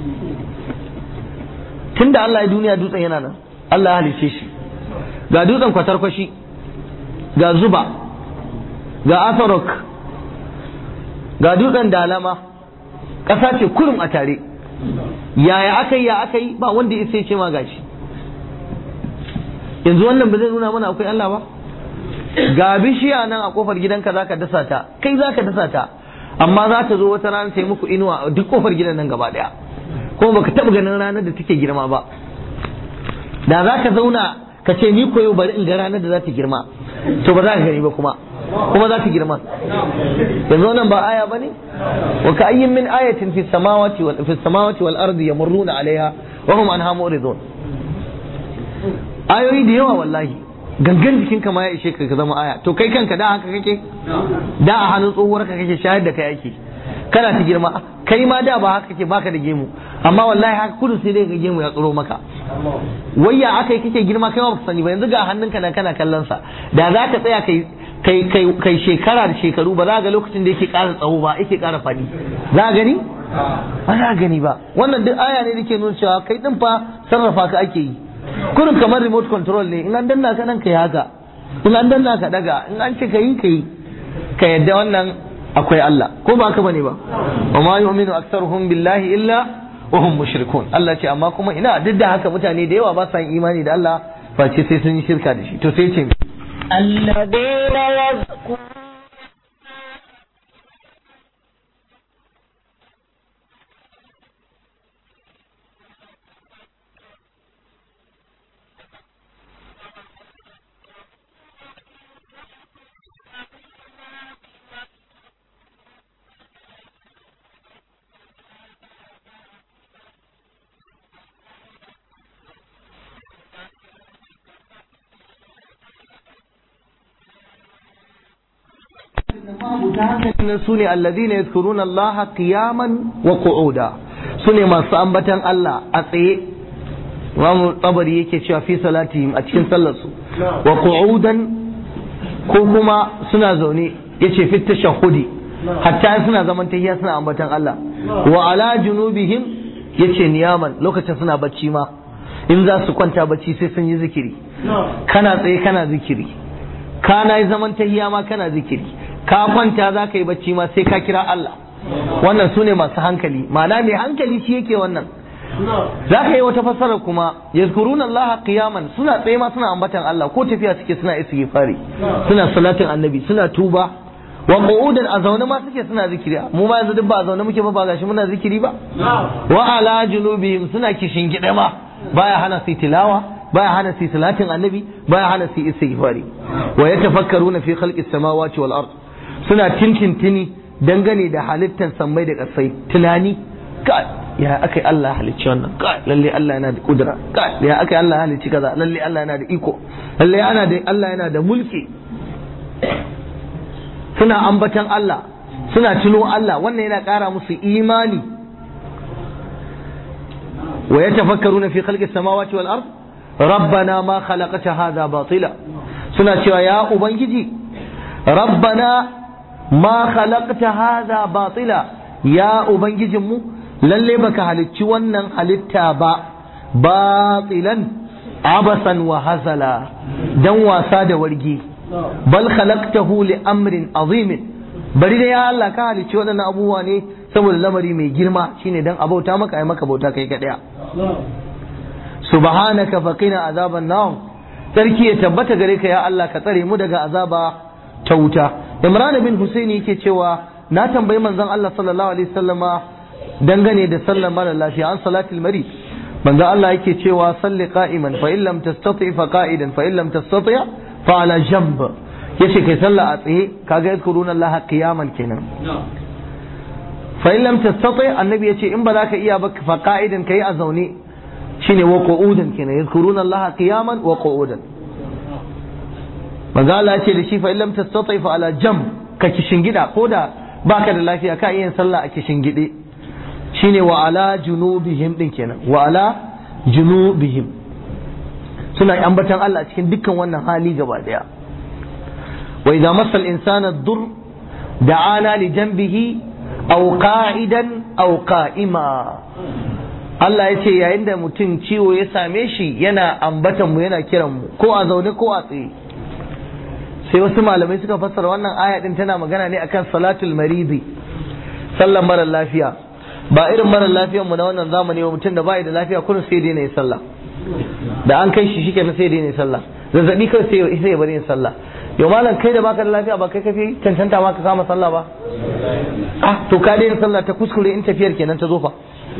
tun da Allah ya duniya dutsen yana nan Allah ya halice shi ga dutsen kwatarkwashi ga zuba ga asarok ga dutsen dalama ƙasa ce kurum a tare yaya aka yi ya aka yi ba wanda ya sai ce ma gashi yanzu wannan ba zai nuna mana akwai Allah ba ga bishiya nan a kofar gidanka zaka dasa ta kai zaka dasa ta amma za ta zo wata rana ta yi muku inuwa a duk kofar gidan nan gaba daya kuma baka taba ganin ranar da take girma ba da za ka zauna ka ce ni koyo bari in ga ranar da za ta girma to ba za ka gani ba kuma kuma za ta girma yanzu wannan ba aya bane wa ka ayyin min ayatin fi samawati wal fi samawati wal ardi yamurruna alaiha wa hum anha muridun ayoyi da yawa wallahi gangan jikinka ma ya ishe ka ka zama aya to kai kanka da haka kake da a hannun tsohuwar ka kake shayar da kai ake kana ta girma kai ma da ba haka kake baka da gemu amma wallahi haka kudu sai dai ga gemu ya tsoro maka wayya aka yi kake girma kai ma baka sani ba yanzu ga hannunka nan kana kallon sa da za ka tsaya kai kai kai kai shekara da shekaru ba za ga lokacin da yake ƙara tsawo ba yake ƙara faɗi za ka gani ba za ka gani ba wannan duk aya ne da ke nuna cewa kai din fa sarrafa ka ake yi kurin kamar remote control ne in an danna ka nan kai haka in an danna ka daga in an ce ka yi ka yi ka yadda wannan akwai Allah ko ba haka bane ba wa ma yu'minu aktsaruhum billahi illa wa hum mushrikun Allah ce amma kuma ina duk da haka mutane da yawa ba sa yin imani da Allah face sai sun yi shirka da shi to sai ce الذين يذكرون su ne alladhina yadhkuruna Allah qiyaman wa qu'uda su ne masu ambatan Allah a tsaye Imam Tabari yake cewa fi salatihim a cikin sallar su wa qu'udan ko kuma suna zaune yace fi tashahhudi hatta suna zaman tahiyya suna ambatan Allah wa ala junubihim yace niyaman lokacin suna bacci ma in za su kwanta bacci sai sun yi zikiri kana tsaye kana zikiri kana yi zaman tahiyya ma kana zikiri ka kwanta za ka yi bacci ma sai ka kira Allah wannan su ne masu hankali ma'ana mai hankali shi yake wannan za ka yi wata fassara kuma yazkuruna Allah qiyaman suna tsaye ma suna ambatan Allah ko tafiya suke suna istighfari suna salatin annabi suna tuba wa qu'udan a zaune ma suke suna zikiri mu ma yanzu duk ba a zaune muke ba ba gashi muna zikiri ba wa ala junubihim suna kishin gida ma baya hana su tilawa baya hana su salatin annabi baya hana su istighfari wa yatafakkaruna fi khalqis samawati wal ard suna tintintini dangane da halittar sammai da ƙasai tunani ka ya aka yi Allah halicci wannan ka lalle Allah yana da kudura ka ya aka yi Allah halicci kaza lalle Allah yana da iko lalle yana da Allah yana da mulki suna ambatan Allah suna tuno Allah wannan yana ƙara musu imani wa yatafakkaruna fi khalqis samawati wal ard rabbana ma khalaqta hadha batila suna cewa ya ubangiji rabbana ma khalaqta hadha batila ya ubangijinmu lalle baka halicci wannan halitta ba batilan abasan wa hazala dan wasa da wargi bal khalaqtahu li amrin azimin bari da ya Allah ka halicci waɗannan abubuwa ne saboda lamari mai girma shine dan abauta maka ai maka bauta kai kadaya subhanaka faqina azaban nar sarki ya tabbata gare ka ya Allah ka tsare mu daga azaba ta wuta imran bin husaini yake cewa na tambayi manzon Allah sallallahu alaihi wasallama dangane da sallar mara lafiya an salatul mari manzon Allah yake cewa salli qa'iman fa in lam tastati fa qa'idan fa in lam tastati fa ala jamb yace kai sallah a tsaye kaga yadkuruna Allah qiyaman kenan fa in lam tastati annabi yace in ba za ka iya ba fa qa'idan kai a zaune shine wa qu'udan kenan yadkuruna Allah qiyaman wa qu'udan manzo Allah ce da shi fa illam tastati fa ala jam ka kishingida ko da baka da lafiya ka iya sallah a kishingide shine wa ala junubihim din kenan wa ala junubihim suna ambatan Allah a cikin dukkan wannan hali gaba daya wa idza massa al-insana dur da'ana li janbihi aw qa'idan aw qa'ima Allah ya ce yayin da mutum ciwo ya same shi yana ambatan mu yana kiran mu ko a zaune ko a tsaye sai wasu malamai suka fassara wannan aya din tana magana ne akan salatul maridi sallan mara lafiya ba irin mara lafiyar mu na wannan zamani wa mutum da bai da lafiya kullum sai dai ne sallah da an kai shi shike sai dai ne sallah zazzabi kai sai sai ya bari yin sallah yau malam kai da baka da lafiya ba kai kafi cancanta ma ka kama sallah ba ah to ka daina sallah ta kuskure in tafiyar kenan ta zo fa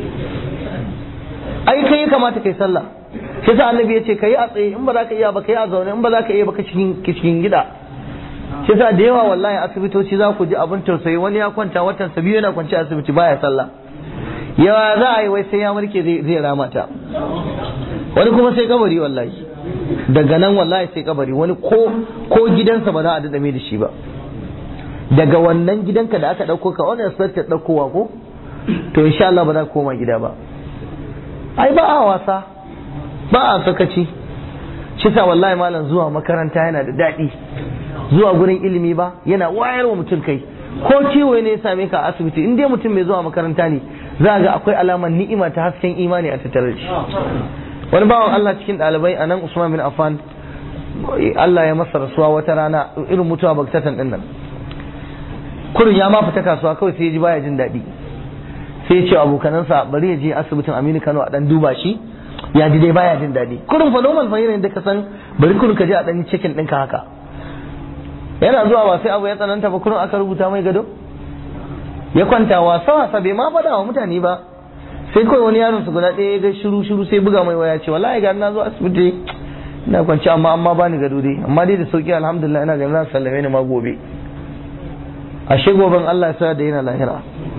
ai kai ya kamata kai sallah sai sa annabi ya ce kai a tsaye in ba za ka iya ba kai a zaune in ba za ka iya ba ka cikin cikin gida shi sa da yawa wallahi asibitoci za ku ji abin tausayi wani ya kwanta watan sa biyu yana kwanci asibiti baya sallah yawa za a yi wai sai ya warke zai rama ta wani kuma sai kabari wallahi daga nan wallahi sai kabari wani ko ko gidansa ba za a dada da shi ba daga wannan gidanka da aka dauko ka wani expected daukowa ko to insha Allah ba za ka koma gida ba ai ba a wasa ba a sakaci shi sa wallahi malam zuwa makaranta yana da daɗi zuwa gurin ilimi ba yana wayar wa mutum kai ko ciwo ne ya same ka a asibiti in dai mutum mai zuwa makaranta ne za ga akwai alamar ni'ima ta hasken imani a tattare da shi wani bawan Allah cikin ɗalibai a nan Usman bin Affan Allah ya masa rasuwa wata rana irin mutuwa baktatan din nan kurin ya ma fita kasuwa kawai sai ya ji baya jin daɗi sai ya ce abokanansa bari ya je asibitin Aminu Kano a dan duba shi ya ji dai baya jin daɗi kurin fa normal fa irin da ka san bari kurin ka je a dan yi cikin ɗinka haka yana zuwa ba sai abu ya tsananta ba kurin aka rubuta mai gado ya kwanta wasa wasa bai ma faɗa wa mutane ba sai kawai wani yaron su guda ɗaya ya ga shiru shiru sai buga mai waya ce wallahi ga na zo asibiti ina kwanci amma amma bani gado dai amma dai da sauki alhamdulillah ina ganin za su sallame ni ma gobe ashe goben Allah ya sa da yana lahira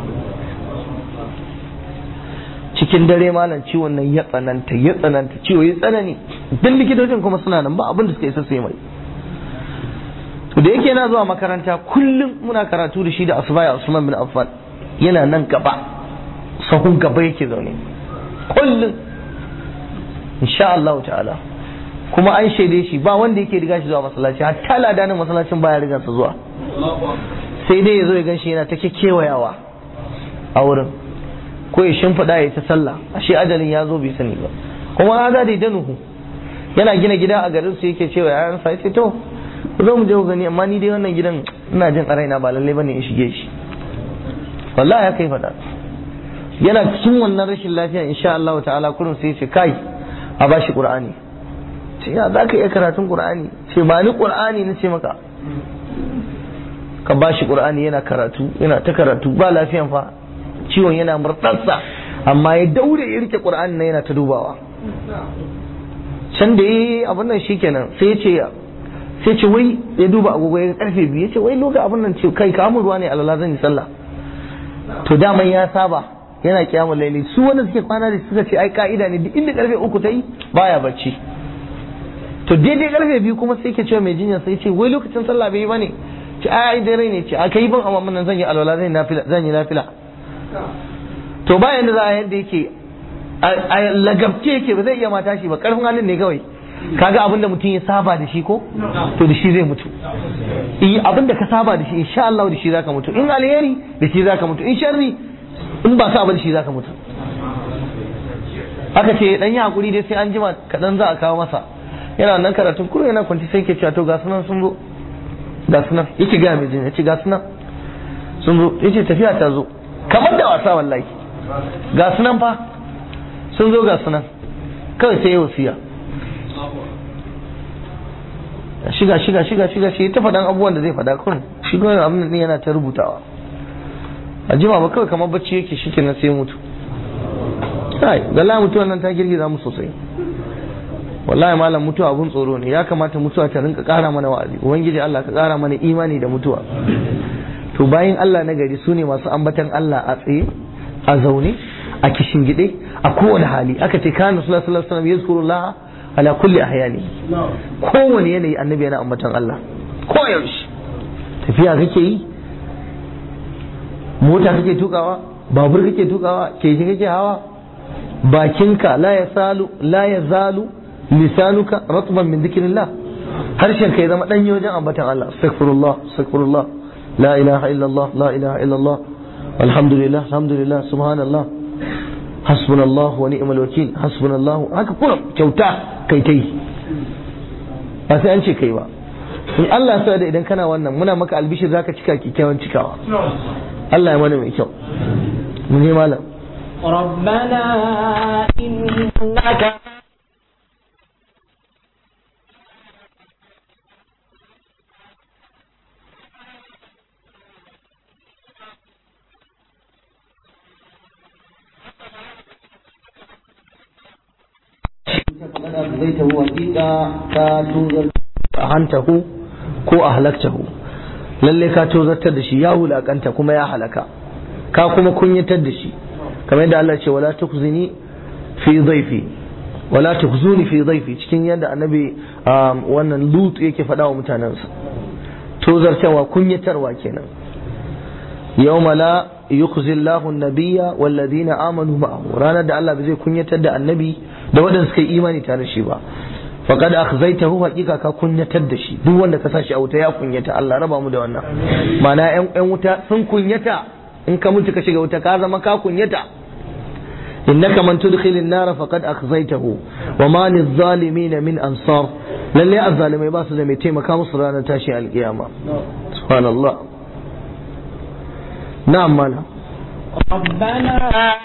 cikin dare malam ciwon nan ya tsananta ya tsananta ciwo ya tsanani duk likitocin kuma suna nan ba abin da suka isa sai mai to da yake yana zuwa makaranta kullum muna karatu da shi da asbaya Usman bin Affan yana nan gaba sahun gaba yake zaune kullum insha Allah ta'ala kuma an shaide shi ba wanda yake riga shi zuwa masallaci hatta ladanin masallacin baya riga sa zuwa sai dai ya zo ya ganshi yana ta kewayawa a wurin ko ya shimfiɗa ya ta sallah ashe ajalin ya zo bai sani ba kuma na da danuhu yana gina gida a garin su yake cewa yayan sa yace to zo mu je ku gani amma ni dai wannan gidan ina jin a raina ba lalle bane in shige shi wallahi ya kai faɗa yana cikin wannan rashin lafiya insha Allah ta'ala kullum sai ce kai a bashi qur'ani ce ya za ka iya karatun qur'ani ce ba ni qur'ani na ce maka ka bashi qur'ani yana karatu yana ta karatu ba lafiyan fa ciwon yana murtsatsa amma ya daure ya rike qur'ani na yana ta dubawa can da yi abin nan shikenan sai ya ce sai ce wai ya duba agogo ya karfe biyu ya ce wai lokacin abin nan ce kai ka ruwa ne alala zan yi sallah to daman ya saba yana kiyamun laili su wanda suke kwana da suka ce ai ka'ida ne duk inda karfe uku ta yi baya bacci to daidai karfe biyu kuma sai ke cewa mai jinya sai ce wai lokacin sallah bai yi bane ce ai ai dare ne ce a kai ban amma nan zan yi alwala zan yi nafila zan yi nafila to bayan da za a yadda yake a lagabce yake ba zai iya mata shi ba karfin halin ne kawai kaga abin da mutum ya saba da shi ko to da shi zai mutu eh abin da ka saba da shi insha Allah da shi zaka mutu in alheri da shi zaka mutu in sharri in ba ka ba da shi zaka mutu aka ce dan yi hakuri dai sai an jima kadan za a kawo masa yana nan karatun kuro yana kwanci sai ke cewa to ga sunan sun zo ga sunan yake ga mai jin yace ga sunan sun zo yace tafiya ta zo kamar da wasa wallahi ga sunan fa sun zo ga sunan kawai sai ya wasiya shiga shiga shiga shiga shi ta faɗan abubuwan da zai faɗa kun shi kuma abin da yana ta rubutawa a jima ba kawai kamar bacci yake shi kenan sai mutu kai galla mutuwan nan ta girgiza mu sosai wallahi malam mutuwa abun tsoro ne ya kamata mutuwa ta rinka ƙara mana wa'azi ubangiji Allah ka ƙara mana imani da mutuwa to bayan Allah na gari su ne masu ambatan Allah a tsaye a zaune a kishingide a kowane hali aka ce kana sallallahu alaihi wasallam yazkurullah ala kulli ahyani kowane yanayi annabi yana ambatan Allah ko yaushe tafiya kake yi mota kake tukawa babur kake tukawa keke kake hawa bakinka la ya salu la ya zalu lisanuka ratban min dhikrillah harshen ka ya zama danyi wajen ambatan Allah astaghfirullah astaghfirullah la ilaha illallah la ilaha illallah alhamdulillah alhamdulillah subhanallah hasbunallah wa ni'mal wakil hasbunallah haka kuma kyauta kai tai ba sai an ce kai ba in Allah sa da idan kana wannan muna maka albishir zaka cika kikkiawan cikawa Allah ya mana mai kyau mu ne malam ربنا إنك hantahu ko ahlaktahu lalle ka tozartar da shi ya wulakanta kuma ya halaka ka kuma kunyatar da shi kamar yadda Allah ce wala tukhzini fi dhaifi wala tukhzuni fi dhaifi cikin yadda annabi wannan lut yake faɗa wa mutanensa tozartarwa kunyatarwa kenan yawma la yukhzi Allahu an-nabiyya wal ladina amanu ma'ahu ranar da Allah bai zai kunyatar da annabi da waɗanda suka yi imani tare shi ba faqad akhzaytahu haqiqa ka kunyatar da shi duk wanda ka sashi a wuta ya kunyata Allah raba mu da wannan ma'ana yan yan wuta sun kunyata in ka mutu ka shiga wuta ka zama ka kunyata innaka man tudkhil an-nar faqad akhzaytahu wa ma lidh-dhalimin min ansar lalle azzalimai ba su da mai taimaka musu ranar tashi alkiyama subhanallah na'am mana ربنا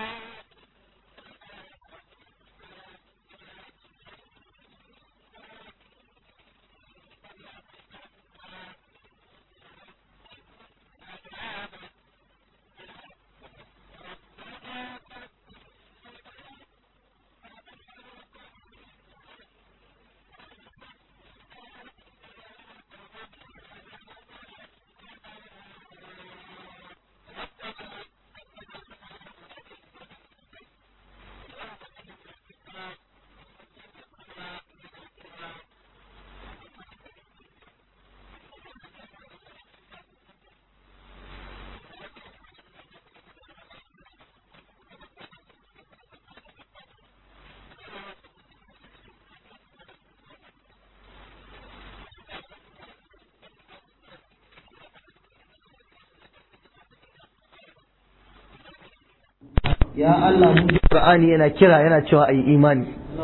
ya Allah mu Qur'ani yana kira yana cewa ayi imani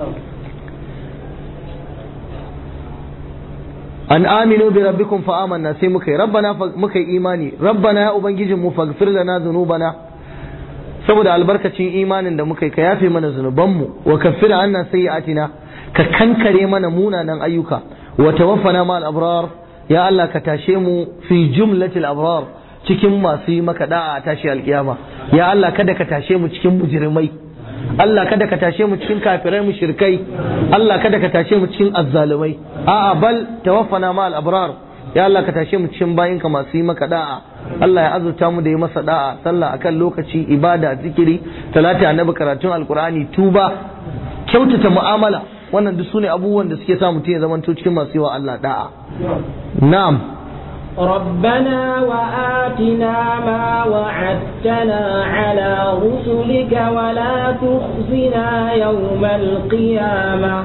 an aminu bi rabbikum fa amanna sai muka yi rabbana muka yi imani rabbana ya ubangijin mu faghfir lana dhunubana saboda albarkacin imanin da muka yi ka yafe mana zunubanmu wa kaffir anna sayyi'atina ka kankare mana munanan ayyuka wa tawaffana ma al-abrar ya Allah ka tashe mu fi jumlatil abrar cikin masu yi maka da'a a tashi alkiyama ya Allah kada ka tashe mu cikin mujrimai Allah kada ka tashe mu cikin kafirai mushrikai Allah kada ka tashe mu cikin azzalumai a'a bal tawaffana ma al-abrar ya Allah ka tashe mu cikin bayinka masu yi maka da'a Allah ya azurta mu da yi masa da'a sallah akan lokaci ibada zikiri talata annabi karatun alqur'ani tuba kyautata mu'amala wannan duk sune abubuwan da suke sa mutum ya zamanto cikin masu yi wa Allah da'a na'am ربنا وآتنا ما وعدتنا على رسلك ولا تخزنا يوم القيامة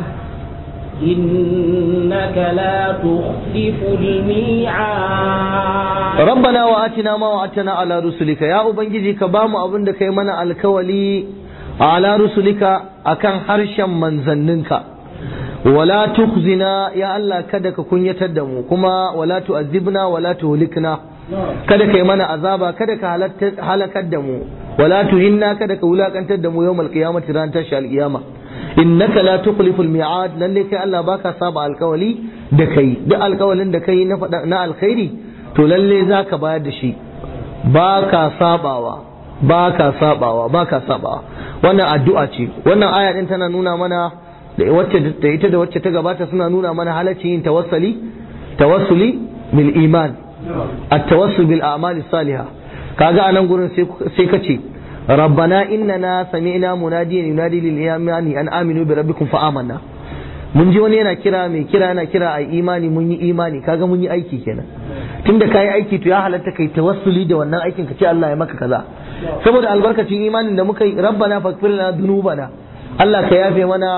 إنك لا تخلف الميعاد ربنا وآتنا ما وعدتنا على رسلك يا أبنجي كبام أبن دكي من الكولي على رسلك أكن حرشا من زننك ولا تخزنا يا الله kada ka kunyatar da mu kuma wala tu'azzibna wala tuhlikna kada kai mana azaba kada ka halakar da mu wala tuhinna kada ka wulakantar da mu yawmal qiyamati ran tashi alqiyama innaka la tukhliful mi'ad lalle kai Allah baka saba alkawali da kai duk alkawalin da kai na faɗa na alkhairi to lalle zaka bayar da shi baka sabawa baka sabawa baka sabawa wannan addu'a ce wannan aya din tana nuna mana da wacce da ita da wacce ta gabata suna nuna mana halacci yin tawassuli tawassuli bil iman at-tawassul bil a'mali salihah kaga anan gurin sai sai kace rabbana innana sami'na munadiyan yunadi lil imani an aminu bi rabbikum fa amanna mun ji wani yana kira mai kira yana kira ai imani mun yi imani kaga mun yi aiki kenan tunda kai aiki to ya halatta kai tawassuli da wannan aikin ka ce Allah ya maka kaza saboda albarkacin imanin da muka yi rabbana faghfir lana dhunubana Allah ka yafe mana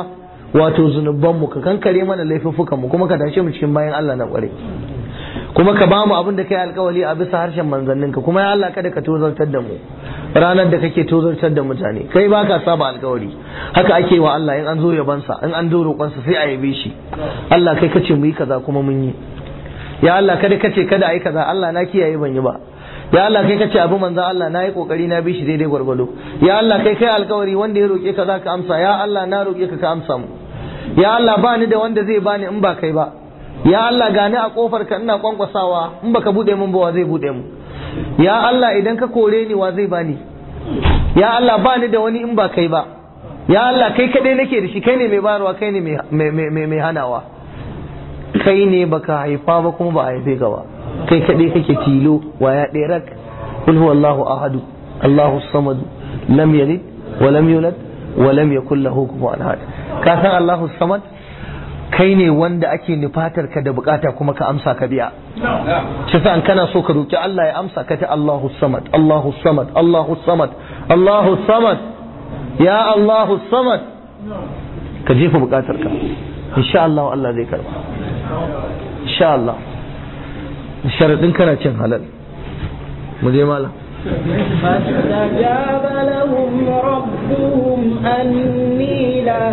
wato zunubanmu ka kankare mana laifuffukanmu kuma ka tashe mu cikin bayan Allah na kware kuma ka bamu abin da kai alkawali a bisa harshen manzanninka kuma ya Allah kada ka tozartar da mu ranar da kake tozartar da mutane kai ba ka saba alkawari haka ake wa Allah in an zo yabansa in an zo roƙonsa sai a yabe shi Allah kai kace mu yi kaza kuma mun yi ya Allah kada kace kada a yi kaza Allah na kiyaye ban yi ba ya Allah kai kace abu manzo Allah na yi kokari na bi shi daidai gwargwado ya Allah kai kai alkawari wanda ya roƙe ka za ka amsa ya Allah na roƙe ka ka amsa mu ya Allah ba ni da wanda zai bani in ba kai ba ya Allah gani a kofar ka ina kwankwasawa in baka bude mun ba wa zai bude mu ya Allah idan ka kore ni wa zai bani ya Allah ba ni da wani in ba kai ba ya Allah kai kadai nake da shi kai ne mai bayarwa kai ne mai hanawa kai ne baka haifa ba kuma ba a haife ka ba kai kadai kake tilo waya ɗaya rak kul huwallahu ahadu Allahu samad lam yalid wa lam yulad wa lam yakul lahu kufuwan ahad ka san Allahu samad kai ne wanda ake nufatar ka da bukata kuma ka amsa ka biya shi sa kana so ka roki Allah ya amsa ka ta Allahu samad Allahu samad Allahu samad Allahu samad ya Allahu samad ka jefa bukatar ka insha Allah Allah zai karba insha Allah sharadin kana cin halal mu je malam فاستجاب لهم ربهم أني لا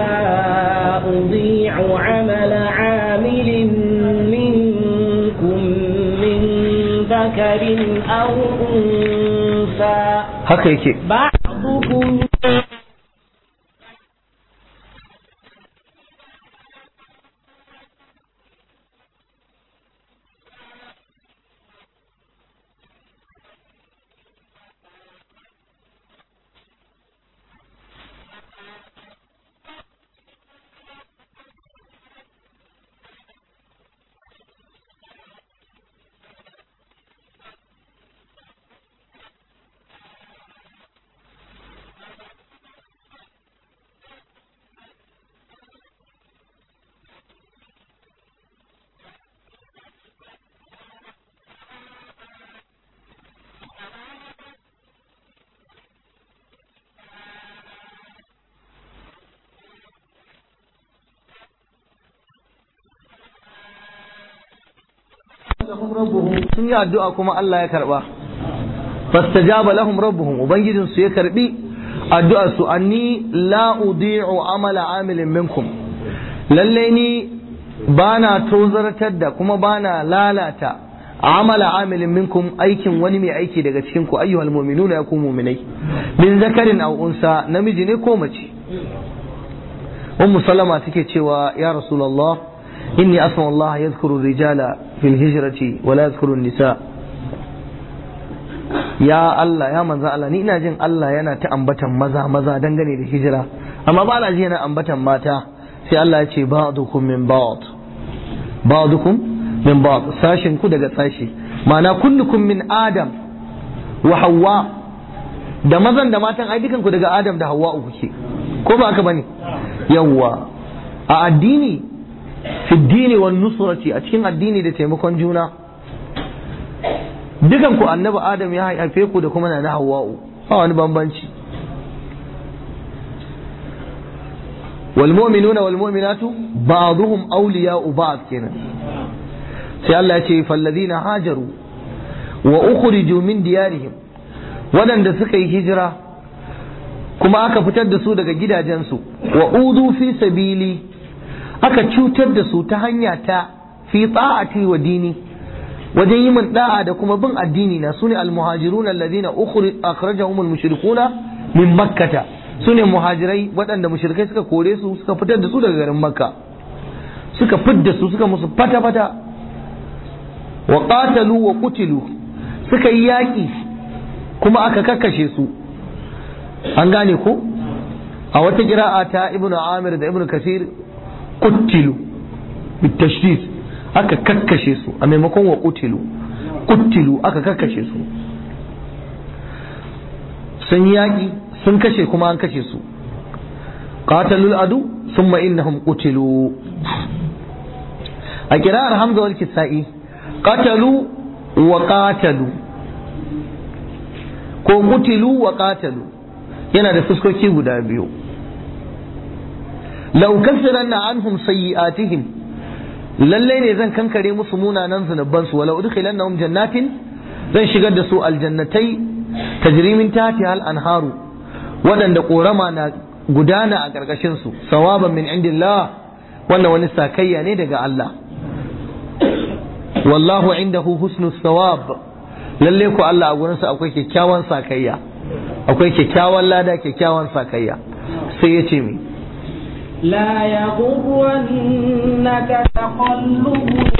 أضيع عمل عامل منكم من ذكر أو أنثى haka yake بعضكم sun yi addu'a kuma Allah ya karba fastajaba lahum rabbuhum ubangijin su ya karbi addu'ar su anni la udi'u amala amilin minkum lalle ni bana tozartar da kuma bana lalata amala amilin minkum aikin wani mai aiki daga cikin ku ayyuhal mu'minuna ya ku mu'minai min zakarin aw unsa namiji ne ko mace ummu salama take cewa ya rasulullah inni asma Allah yadhkuru rijala fil hijrati wa la yadhkuru nisa ya Allah ya manzo Allah ni ina jin Allah yana ta ambatan maza maza dangane da hijira amma ba na ji yana ambatan mata sai Allah ya ce ba'dukum min ba'd ba'dukum min ba'd sashin ku daga sashi ma'ana kullukum min adam wa hawa da mazan da matan ai dukan ku daga adam da hawa kuke ko ba haka bane yawwa a addini fi dini wan nusrati a cikin addini da taimakon juna dukan ku annabi adam ya haife ku da kuma na hawa'u ba wani bambanci wal mu'minuna wal mu'minatu ba'dhum awliya'u ba'd kenan sai Allah ya ce falladina hajaru wa ukhriju min diyarihim waɗanda suka yi hijira kuma aka fitar da su daga gidajensu wa udu fi sabili aka cutar da su ta hanya ta fi ta'ati wa dini wajen yi min da'a da kuma bin addini na sune almuhajiruna alladhina akhrajahum almushrikuna min makkata sune muhajirai waɗanda mushrikai suka kore su suka fitar da su daga garin makka suka fidda su suka musu fata fata wa qatalu wa qutilu suka yi yaƙi kuma aka kakkashe su an gane ko a wata kira'a ta ibnu amir da ibnu kasir kuttilu bitashdid aka kakkashe su a maimakon wa kutilu kuttilu aka kakkashe su sun yaƙi sun kashe kuma an kashe su qatalul adu thumma innahum qutilu a kira'ar hamza wal kisa'i qatalu wa qatalu ko qutilu wa qatalu yana da fuskoki guda biyu la ukaffiranna anhum sayyi'atihim lalle ne zan kankare musu munanan zunuban su wala udkhilannahum jannatin zan shigar da su aljannatai tajri min tahtiha al-anharu waɗanda ƙorama na gudana a ƙarƙashin su sawaban min indillah wannan wani sakayya ne daga Allah wallahu indahu husnu sawab lalle ku Allah a gurinsa akwai kyakkyawan sakayya akwai kyakkyawan lada kyakkyawan sakayya sai ya ce mi لا يغرنك تقلب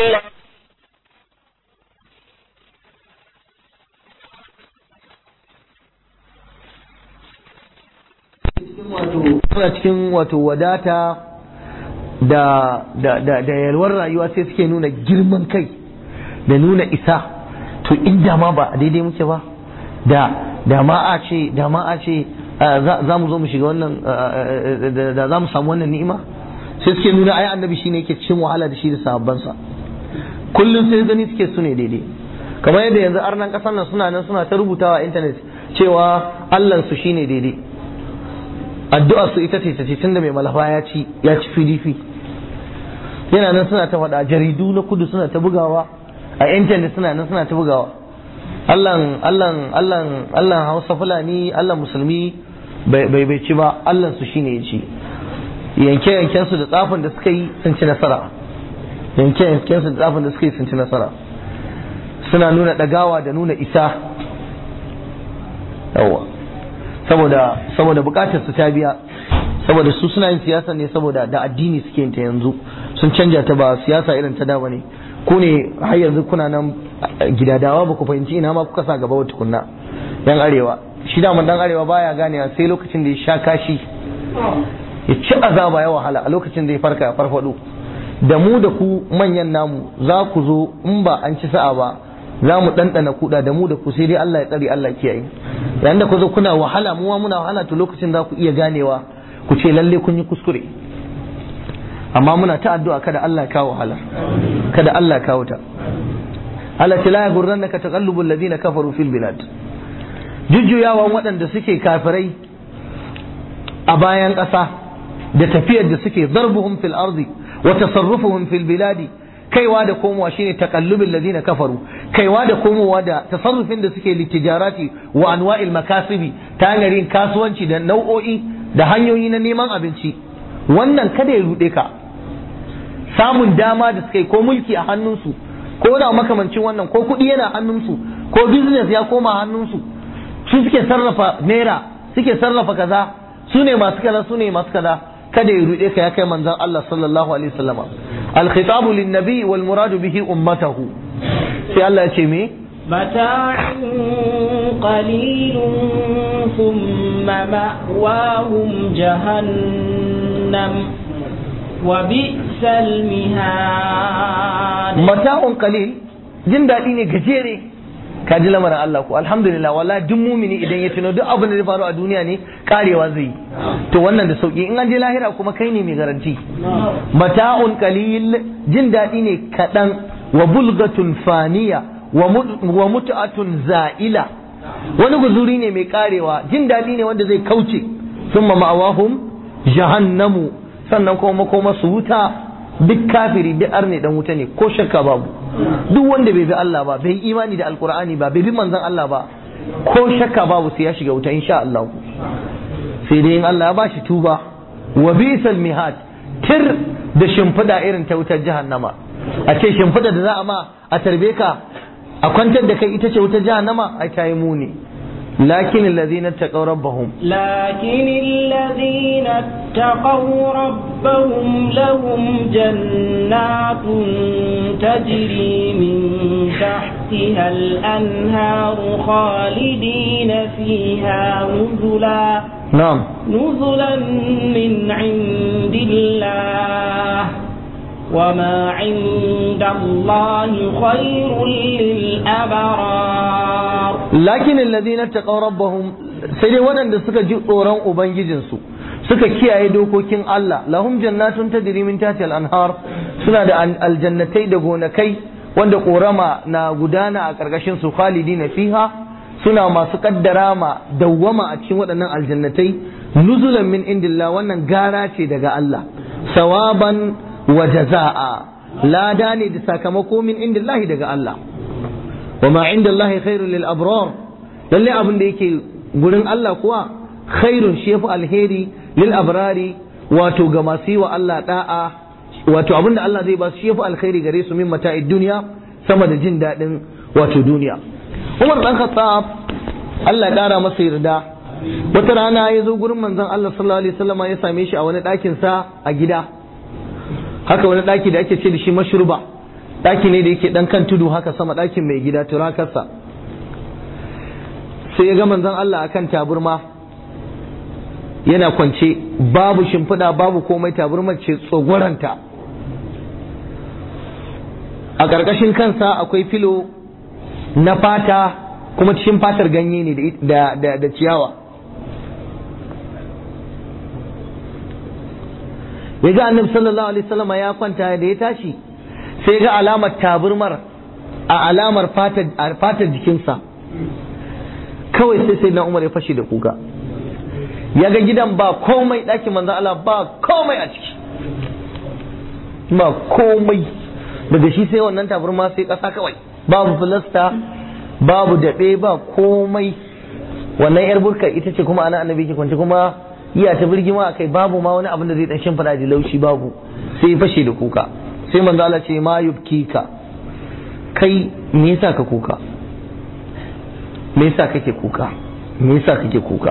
suna cikin wato wadata da, da, da, da yalwar rayuwa sai suke nuna girman kai da nuna isa to inda ma ba a daidai muke ba da da ma a ce da ma a ce za mu zo mu shiga wannan da za mu samu wannan ni'ima sai suke nuna ai annabi shine yake cikin wahala da shi da sahabbansa kullum sai gani suke su ne daidai kamar yadda yanzu arnan kasar nan suna nan suna ta rubutawa a intanet cewa Allah su shine daidai addu'ar su ita ce ta ce tunda mai malafa ya ci ya ci PDP yana nan suna ta faɗa jaridu na kudu suna ta bugawa a intanet suna nan suna ta bugawa Allahn Allahn Allahn Allahn Hausa Fulani Allah Musulmi bai bai ci ba Allah su shine ya ci yanke yanken su da tsafin da suka yi sun ci nasara yanke yanken su da tsafin da suka yi sun ci nasara suna nuna dagawa da nuna isa yawa saboda saboda bukatar su ta biya saboda su suna yin siyasa ne saboda da addini suke yin ta yanzu sun canja ta ba siyasa irin ta da bane ku ne har yanzu kuna nan gidadawa ba ku fahimci ina ma kuka sa gaba wata kunna yan arewa shi da dan arewa baya ganewa sai lokacin da ya sha kashi ya ci azaba ya wahala a lokacin da ya farka ya farfado da mu da ku manyan namu za ku zo in ba an ci sa'a ba za mu ɗanɗana kuɗa da mu da ku sai dai Allah ya tsare Allah kiyaye yayin da ku zo kuna wahala mu ma muna wahala to lokacin za ku iya ganewa ku ce lalle kun yi kuskure amma muna ta addu'a kada Allah ya kawo wahala kada Allah ya kawo ta Allah ta la yaghurrannaka taqallubul ladina kafaru fil bilad jujjuyawan waɗanda suke kafirai a bayan ƙasa da tafiyar da suke zarbuhum fil ardi wa tasarrufuhum fil biladi kaiwa da komowa shine taqallubul ladina kafaru kaiwa da komowa da tasarrufin da suke litijarati wa anwa'il makasibi ta hanyar yin kasuwanci da nau'o'i da hanyoyi na neman abinci wannan kada ya ruɗe ka samun dama da suka yi ko mulki a hannunsu ko da makamancin wannan ko kuɗi yana hannunsu ko business ya koma hannunsu su suke sarrafa naira suke sarrafa kaza su ne masu kaza su ne masu kaza kada ya ruɗe ka ya kai manzon Allah sallallahu alaihi wasallama al-khitabu lin-nabi wal muradu bihi ummatahu sai Allah ya ce me متاع قليل ثم مأواهم جهنم وبئس المهاد mata'un qalil jin daɗi ne gajere ka ji lamarin Allah ko alhamdulillah wallahi duk mumini idan ya tuno duk abin da zai faru a duniya ne karewa zai yi to wannan da sauki in an je lahira kuma kai ne mai garanti mata'un qalil jin daɗi ne kaɗan wa bulgatun faniya wa mut'atun za'ila wani guzuri ne mai karewa jin daɗi ne wanda zai kauce summa ma'awahum jahannamu sannan kuma makoma su wuta duk kafiri duk arne dan wuta ne ko shakka babu duk wanda bai bi Allah ba bai imani da alkur'ani ba bai bi manzon Allah ba ko shakka babu sai ya shiga wuta insha Allah sai dai in Allah ya bashi tuba wa bisal mihad tir da shimfida irin ta wutar jahannama a ce shimfida da za a ma a tarbe ka a kwantar da kai ita ce wutar jahannama ai ta yi muni لكن الذين اتقوا ربهم لكن الذين اتقوا ربهم لهم جنات تجري من تحتها الأنهار خالدين فيها نزلا نعم نزلا من عند الله وما عند الله خير للأبرار lakin alladhina taqaw rabbahum sai dai waɗanda suka ji tsoron ubangijinsu suka kiyaye dokokin Allah lahum jannatun tajri min tahtiha al-anhar suna da aljannatai da gonakai wanda korama na gudana a karkashin su khalidina fiha suna masu kaddara ma dawwama a cikin waɗannan aljannatai nuzulan min indillah wannan gara ce daga Allah sawaban wa jaza'a lada ne da sakamako min indillahi daga Allah wa ma indallahi khairul lil abrar lalle abin da yake gurin Allah kuwa khairun shi yafi alheri lil abrari wato ga masu yi wa Allah da'a wato abin da Allah zai ba su shi yafi alheri gare su min mata'id duniya sama da jin daɗin wato duniya Umar dan Khattab Allah ya ƙara masa yarda wata rana ya zo gurin manzon Allah sallallahu alaihi wasallam ya same shi a wani ɗakin sa a gida haka wani ɗaki da ake ce da shi mashruba ɗaki ne da yake ɗan kan tudu haka sama ɗakin mai gida turakarsa sai ya ga manzon Allah akan taburma yana kwance babu shimfiɗa babu komai taburmar ce tsogoranta a ƙarƙashin kansa akwai filo na fata kuma cikin fatar ganye ne da, da, da ciyawa ya ga annabi sallallahu alaihi wasallam ya kwanta da ya tashi sai ga alamar taburmar a alamar fatar jikinsa kawai sai sai na umar ya fashe da kuka ya ga gidan ba komai ɗakin manzo Allah ba komai a ciki ba komai daga shi sai wannan taburma sai ƙasa kawai babu filasta babu daɓe ba komai wannan yar burka ita ce kuma ana annabi ke kwance kuma iya ta birgima a kai babu ma wani abin da zai dan shimfiɗa da laushi babu sai ya fashe da kuka sai manzo Allah ce ma yubkika kai me yasa ka kuka me yasa kake kuka me yasa kake kuka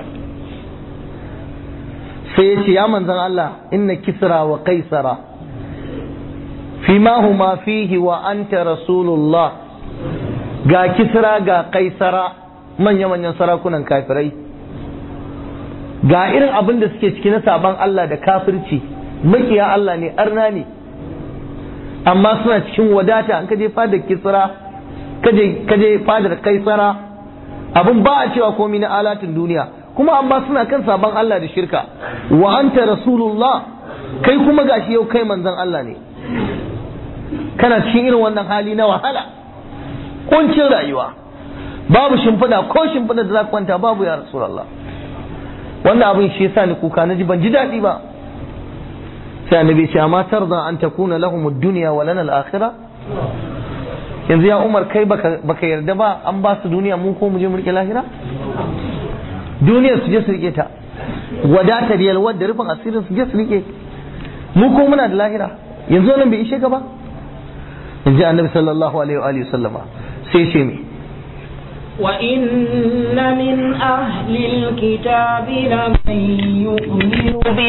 sai ya ce ya manzon Allah inna kisra wa qaisara fima huma fihi wa anta rasulullah ga kisra ga kaisara manya-manyan sarakunan kafirai ga irin abin da suke ciki na saban Allah da kafirci makiya Allah ne arna ne amma suna cikin wadata an kaje fadar kisra kaje fadar kaisara abin ba a cewa komai na alatin duniya kuma amma suna kan saban Allah da shirka wa anta rasulullah kai kuma gashi yau kai manzon Allah ne kana cikin irin wannan hali na wahala kuncin rayuwa babu shimfiɗa ko shimfiɗa da za ka kwanta babu ya rasulullah wannan abin shi yasa ni kuka naji ban ji daɗi ba sai annabi ce amma tarda an takuna lahum ad-dunya wa lana al-akhirah yanzu ya umar kai baka baka yarda ba an ba su duniya mun ko mu je mu rike lahira duniyar su je su rike ta wadatar yalwar da rufin asirin su je su rike mu ko muna da lahira yanzu wannan bai ishe ka ba in ji annabi sallallahu alaihi wa alihi sallama sai ce me وإن من أهل الكتاب لمن يؤمن به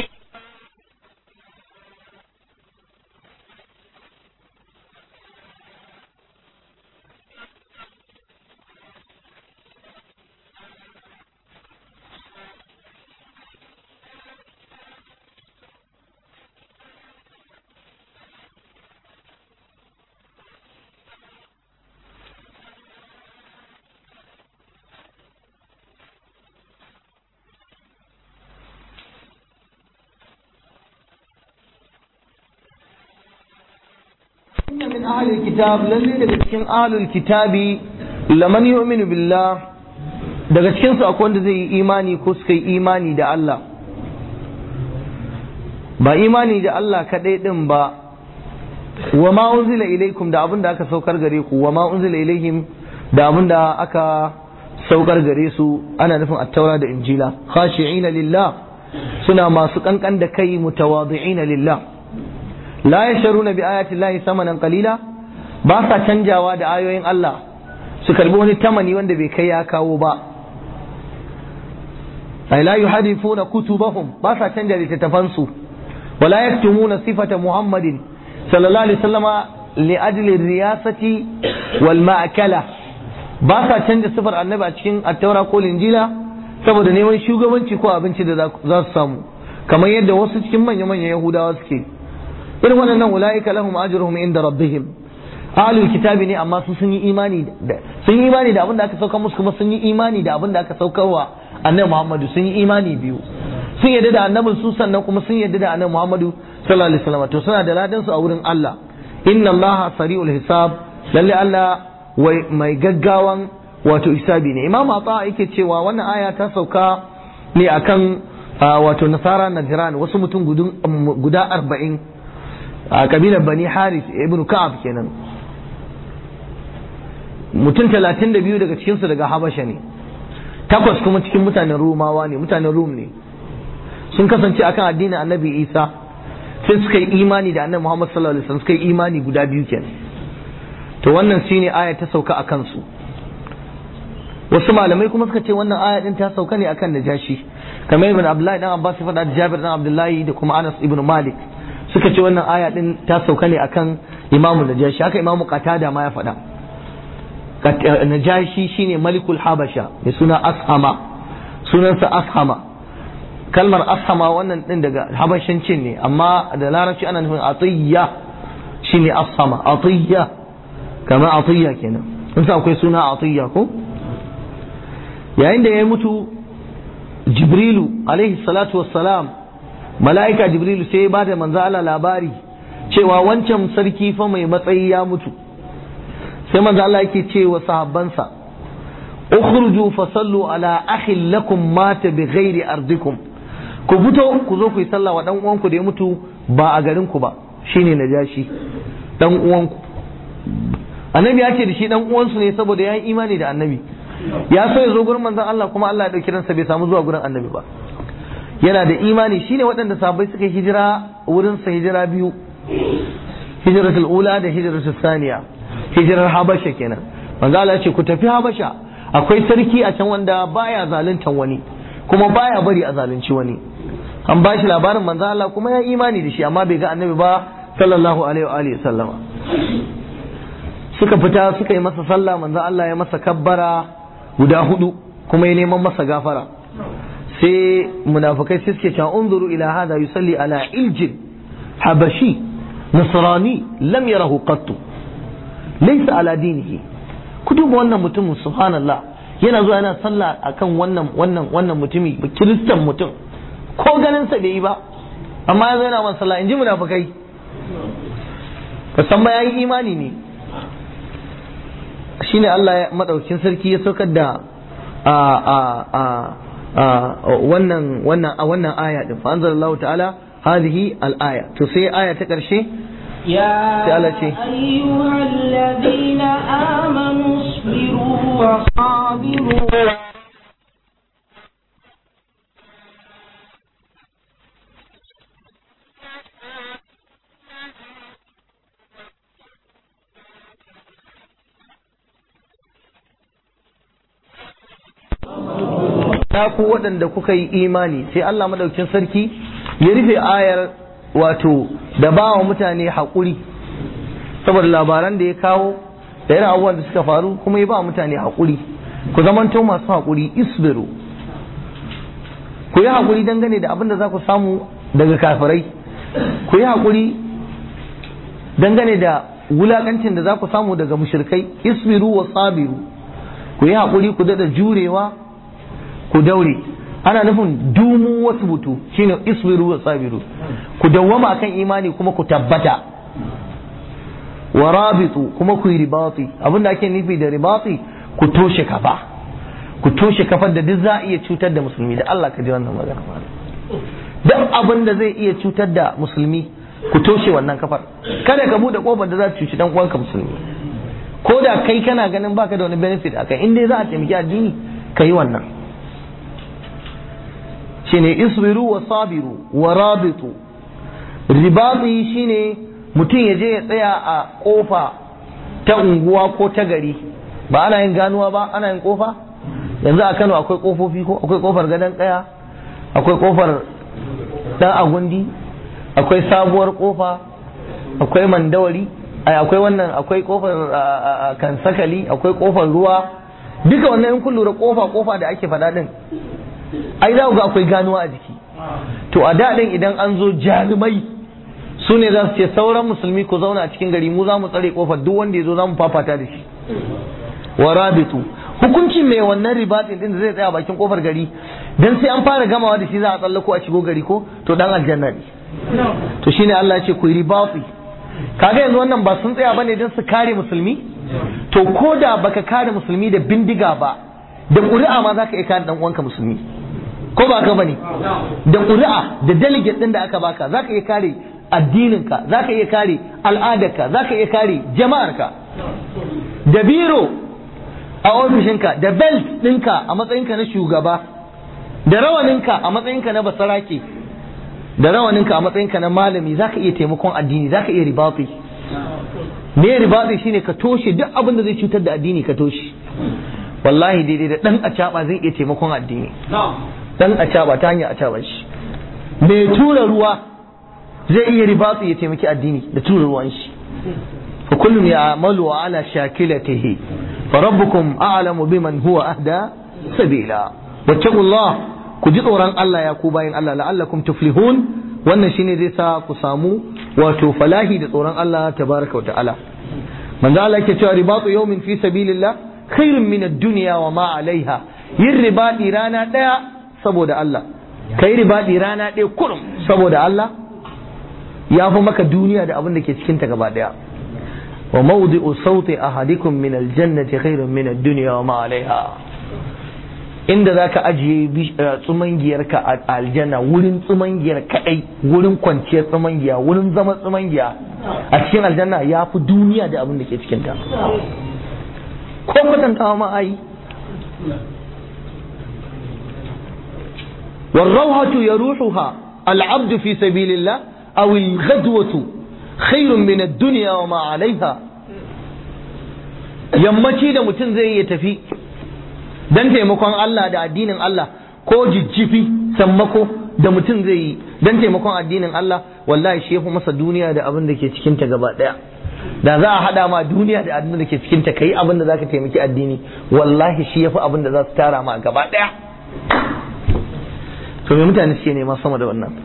inna min ahlil kitab lalle daga cikin ahlul kitabi laman yu'minu billah daga cikin su akwai wanda zai yi imani ko suka yi imani da Allah ba imani da Allah kadai din ba wa ma unzila ilaikum da abin da aka saukar gare ku wa ma unzila ilaihim da abin da aka saukar gare su ana nufin attaura da injila khashi'ina lillah suna masu kankan da kai mutawadi'ina lillah la yasharuna bi ayati llahi samanan qalila ba sa canjawa da ayoyin Allah su karbi wani tamani wanda bai kai ya kawo ba ay la yuhadifuna kutubahum ba sa canja littattafan su wala yaktumuna sifata muhammadin sallallahu alaihi wasallama li ajli riyasati wal ma'kala ba sa canja sifar annabi a cikin attaura ko linjila saboda neman shugabanci ko abinci da za su samu kamar yadda wasu cikin manya-manyan yahudawa suke irin waɗannan ula'ika lahum ajruhum inda rabbihim ahlul kitabi ne amma su sun yi imani da sun yi imani da abin da aka sauka musu kuma sun yi imani da abin da aka saukarwa annabi Muhammadu sun yi imani biyu sun yadda da annabin su sannan kuma sun yadda da annabi Muhammadu sallallahu alaihi wasallam to suna da ladan su a wurin Allah inna Allah sari'ul hisab lalle Allah mai gaggawan wato hisabi ne imam Ata yake cewa wannan aya ta sauka ne akan wato nasara najran wasu mutum guda arba'in a kabilar bani haris ibn ka'ab kenan mutum talatin da biyu daga cikinsu daga habasha ne takwas kuma cikin mutanen rumawa ne mutanen rum ne sun kasance akan addinin annabi isa sai suka yi imani da annabi muhammad sallallahu alaihi wasallam suka yi imani guda biyu kenan to wannan shine aya ta sauka a kansu wasu malamai kuma suka ce wannan aya din ta sauka ne akan najashi kamar ibn abdullahi dan abbas faɗa da jabir dan abdullahi da kuma anas ibn malik suka ce wannan aya din ta sauka ne akan imamu najashi haka imamu qatada ma ya faɗa najashi shine malikul habasha mai suna ashama sunansa ashama kalmar ashama wannan din daga habashancin ne amma da larabci ana nufin atiyya shine ashama atiyya kamar atiyya kenan in sa akwai suna atiyya ko yayin da ya mutu jibrilu alaihi salatu wassalam mala'ika jibrilu sai ya bada manzo Allah labari cewa wancan sarki fa mai matsayi ya mutu sai manzo Allah yake ce wa sahabbansa ukhruju fasallu ala akhin lakum mata bi ghairi ardikum ku fito ku zo ku yi sallah wa dan uwanku da ya mutu ba a garin ku ba shine najashi dan uwanku annabi ya ce da shi dan uwansu ne saboda ya yi imani da annabi ya so ya zo gurin manzon Allah kuma Allah ya dauki ransa bai samu zuwa gurin annabi ba yana da imani shine waɗanda sahabbai suka hijira wurin sa hijira biyu hijratul ula da hijratul thaniya hijirar habasha kenan manzo Allah ya ce ku tafi habasha akwai sarki a can wanda baya zaluntan wani kuma baya bari a zalunci wani an ba shi labarin manzo Allah kuma ya imani da shi amma bai ga annabi ba sallallahu alaihi wa alihi sallama suka fita suka yi masa sallah manzo Allah ya masa kabbara guda hudu kuma ya neman masa gafara sai munafikai sai suke cewa unzuru ila hada yusalli ala iljin habashi nasrani lam yarahu qattu laysa ala dinihi ku duba wannan mutumin subhanallah yana zuwa yana sallah akan wannan wannan wannan mutumi kiristan mutum ko ganin sa bai yi ba amma yanzu yana man sallah in ji munafikai ka san ma yayi imani ne shine Allah ya madaukin sarki ya saukar da a a a wannan wannan a wannan aya din fa anzalallahu ta'ala hadhihi al-aya to sai aya ta karshe يا أيها الذين آمنوا اصبروا وصابروا ya ku waɗanda kuka yi imani sai Allah madaukin sarki ya rufe ayar wato da ba wa mutane haƙuri saboda labaran da ya kawo da irin abubuwan da suka faru kuma ya ba mutane haƙuri ku zamanto masu haƙuri isbiru ku yi haƙuri dangane da abin da za ku samu daga kafirai ku yi haƙuri dangane da wulaƙancin da za ku samu daga mushrikai isbiru wa sabiru ku yi haƙuri ku daɗa jurewa ku daure ana nufin dumu wasu butu shine isbiru wa sabiru ku dawwama akan imani kuma ku tabbata wa rabitu kuma ku yi ribati abinda ake nufi da ribati ku toshe kafa ku toshe kafar da duk za a iya cutar da musulmi da Allah ka ji wannan magana duk abin da zai iya cutar da musulmi ku toshe wannan kafar kada ka bude kofar da za ta cuci dan uwanka musulmi ko da kai kana ganin baka da wani benefit akai in dai za a taimaki addini ka yi wannan shine isbiru wa sabiru wa rabitu ribati shine mutum ya je ya tsaya a kofa ta unguwa ko ta gari ba ana yin ganuwa ba ana yin kofa yanzu a Kano akwai kofofi ko akwai kofar gadon kaya akwai kofar dan agundi akwai sabuwar kofa akwai mandawari akwai wannan akwai kofar kansakali akwai kofar ruwa duka wannan in kun lura kofa kofa da ake faɗa din ai za ga akwai ganuwa a jiki to a daɗin idan an zo jarumai su ne za su ce sauran musulmi ku zauna a cikin gari mu za mu tsare kofar duk wanda ya zo za mu fafata da shi wa rabitu hukunci mai wannan ribatin din da zai tsaya bakin kofar gari dan sai an fara gamawa da shi za a tsallako a shigo gari ko to dan aljanna ne to shine Allah ya ce ku yi ribati kaga yanzu wannan ba sun tsaya bane dan su kare musulmi to ko da baka kare musulmi da bindiga ba da ƙuri'a ma zaka iya kare dan uwanka musulmi ko ba ka bane da ƙuri'a da delegate ɗin da aka baka za ka iya kare addininka za ka iya kare al'adarka za ka iya kare jama'arka da biro a ofishinka da belt ɗinka a matsayinka na shugaba da rawaninka a matsayinka na basarake da rawaninka a matsayinka na malami za ka iya taimakon addini za ka iya ribati me ribati shine ka toshe duk abin da zai cutar da addini ka toshe wallahi daidai da dan acaba zai iya taimakon addini dan acaba ta hanyar acaba shi mai tura ruwa zai iya ribati ya taimaki addini da tura ruwan shi fa kullum ya amalu ala shakilatihi fa rabbukum a'lamu biman huwa ahda sabila wattaqullah ku ji tsoron Allah ya ku bayin Allah la'allakum tuflihun wannan shine zai sa ku samu wato falahi da tsoron Allah tabaraka wa ta'ala manzo Allah yake cewa ribatu yawmin fi sabilillah khairun min ad-dunya wa ma 'alayha yin ribadi rana daya saboda Allah kai ribadi rana daya kurum saboda Allah ya fi maka duniya da abin da ke cikin ta gaba daya wa mawdi'u sawti ahadikum min al-jannati khairun min ad-dunya wa ma 'alayha inda za ka ajiye tsumangiyarka a aljanna wurin tsumangiyar kadai wurin kwanciyar tsumangiya wurin zama tsumangiya a cikin aljanna ya fi duniya da abin da ke cikinta ko kwatantawa ma ai والروحة يروحها العبد في سبيل الله أو الغدوة خير من الدنيا وما عليها yammaci da mutum zai iya tafi don taimakon Allah da addinin Allah ko jijjifi sammako da mutum zai yi don taimakon addinin Allah wallahi shi yafi masa duniya da abin da ke cikin ta gaba daya da za a hada ma duniya da abin da ke cikin ta kai abin da zaka taimaki addini wallahi shi yafi abin da za su tara ma gaba daya to me mutane suke nema sama da wannan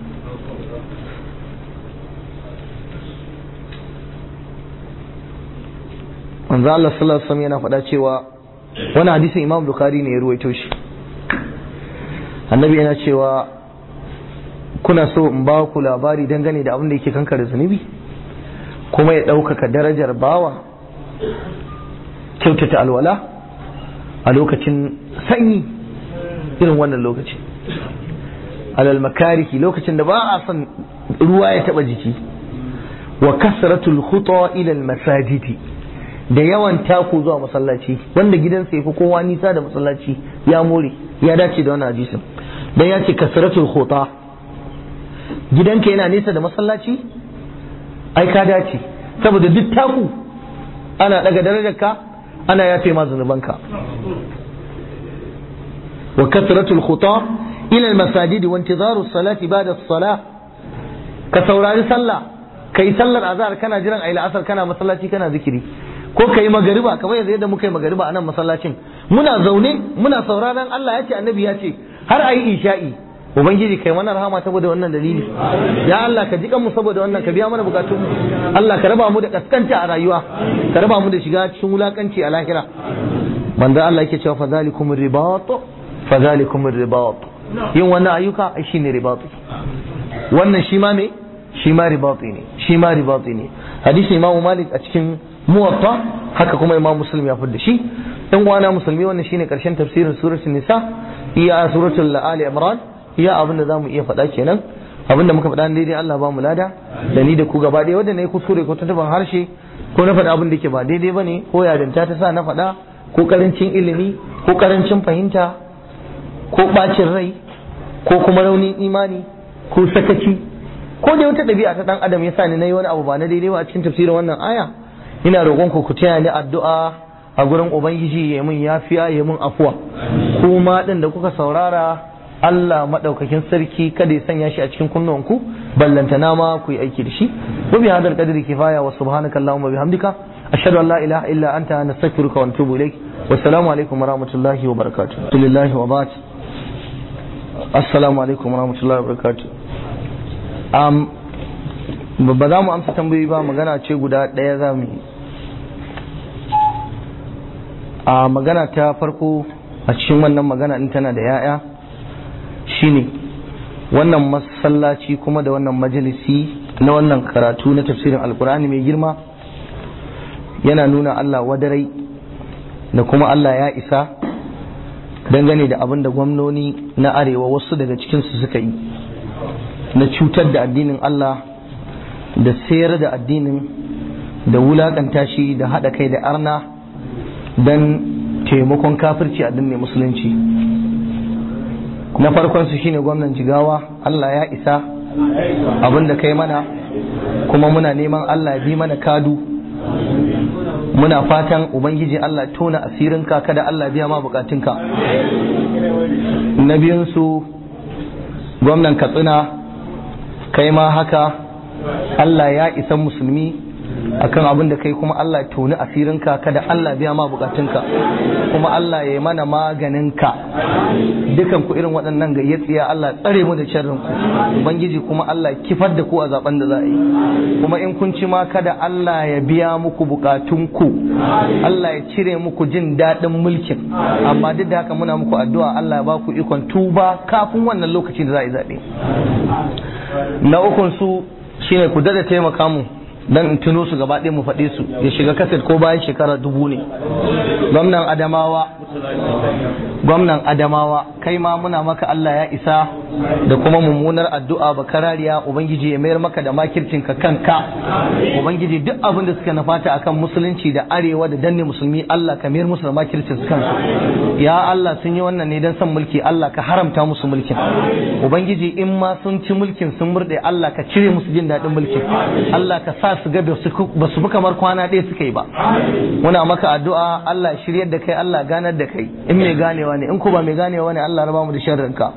manzo Allah sallallahu alaihi wasallam yana faɗa cewa wani hadisin Imam Bukhari ne ya ruwaito shi annabi yana cewa kuna so in ba ku labari dangane da abin da yake kankare zunubi kuma ya ɗaukaka darajar bawa kyautata alwala a lokacin sanyi irin wannan lokaci alal makariki lokacin da ba a son ruwa ya taba jiki wa kasratul khuta ila al masajidi da yawan taku zuwa masallaci wanda gidansa ya fi kowa nisa da masallaci ya more ya dace da wannan hadisin dan ya ce kasratul khuta gidanka yana nesa da masallaci ai ka dace saboda duk taku ana daga darajarka ana yafe ma zunubanka wa kasratul khuta ila al masajidi wa intizaru salati ba'da as-salah ka saurari sallah kai sallar azhar kana jiran ayi la'asar kana masallaci kana zikiri ko kai magariba kamar yanzu yadda muka yi magariba a nan masallacin muna zaune muna sauraron Allah ya ce annabi ya ce har ayi isha'i ubangiji kai mana rahama saboda wannan dalili ya Allah ka ji kanmu saboda wannan ka biya mana bukatun mu Allah ka raba mu da kaskanta a rayuwa ka raba mu da shiga cikin wulakanci a lahira manzo Allah yake cewa fadhalikum ribat fadhalikum ribat yin wannan ayyuka ai shine ribati wannan shi ma me shi ma ribati ne shi ma ribati ne hadisi imamu malik a cikin muwatta haka kuma imam muslim ya fadda shi dan uwana musulmi wannan shine karshen tafsirin suratul nisa iya suratul ali imran iya abin da zamu iya faɗa kenan abin da muka faɗa daidai Allah ba mu lada da ni da ku gaba ɗaya wanda na yi kuskure ko tuntuban harshe ko na faɗa abin da ke ba daidai bane ko yarinta ta sa na faɗa ko karancin ilimi ko karancin fahimta ko ɓacin rai ko kuma raunin imani ko sakaci ko da wata ɗabi'a ta ɗan adam ya sa ni na yi wani abu ba na daidai ba a cikin tafsirin wannan aya ina roƙon ku ku taya ni addu'a a gurin ubangiji ya mun yafiya ya mun afuwa kuma din da kuka saurara Allah madaukakin sarki kada ya sanya shi a cikin kunnuwanku ballantana ma ku yi aiki da shi wa bi hadal qadri kifaya wa subhanaka allahumma bihamdika ashhadu an la ilaha illa anta nastaghfiruka wa natubu ilaik wassalamu alaikum wa rahmatullahi wa barakatuh alhamdulillahi wa ba'd assalamu alaikum wa rahmatullahi wa barakatuh um, ba za mu amsa tambayoyi ba magana ce guda ɗaya za mu yi a magana ta farko a cikin wannan magana in tana da ya'ya shine wannan masallaci kuma da wannan majalisi na wannan karatu na tafsirin alkur'ani mai girma yana nuna Allah wadarai da kuma Allah ya isa dangane da abin da gwamnoni na arewa wasu daga cikinsu suka yi na cutar da addinin Allah da sayar da addinin da wulakanta shi da haɗa kai da arna don taimakon kafirci addinin musulunci na farkon su shine gwamnan jigawa Allah ya isa abin da kai mana kuma muna neman Allah bi mana kadu muna fatan ubangiji Allah tona asirinka kada Allah biya ma bukatunka na biyunsu gwamnan katsina kai ma haka Allah ya isa musulmi akan abin da kai kuma Allah toni asirinka kada Allah biya ma bukatunka kuma Allah ya yi mana maganinka dukan ku irin waɗannan gayyatsiya Allah tsare mu da sharrin ku ubangiji kuma Allah kifar da ku a zaben da za a yi kuma in kun ci ma kada Allah ya biya muku bukatunku Allah ya cire muku jin daɗin mulkin amma duk da haka muna muku addu'a Allah ya ba ku ikon tuba kafin wannan lokacin da za a yi zaɓe na ukun su shine ku dada taimaka mu dan in tuno su gaba ɗaya mu faɗe su ya shiga kaset ko bayan shekara dubu ne gwamnan adamawa gwamnan adamawa kai ma muna maka Allah ya isa da kuma mummunar addu'a bakarariya ubangiji ya mayar maka da makircin ka kanka ubangiji duk abin da suka nafata akan musulunci da arewa da danne musulmi Allah ka mayar musu da makircin su kansu ya Allah sun yi wannan ne dan san mulki Allah ka haramta musu mulkin ubangiji in ma sun ci mulkin sun murde Allah ka cire musu jin daɗin mulkin Allah ka sa su ga ba su fi kamar kwana ɗaya suka yi ba muna maka addu'a Allah shiryar da kai Allah ganar da kai in mai ganewa ne in ko ba mai ganewa ne Allah raba mu da sharrin ka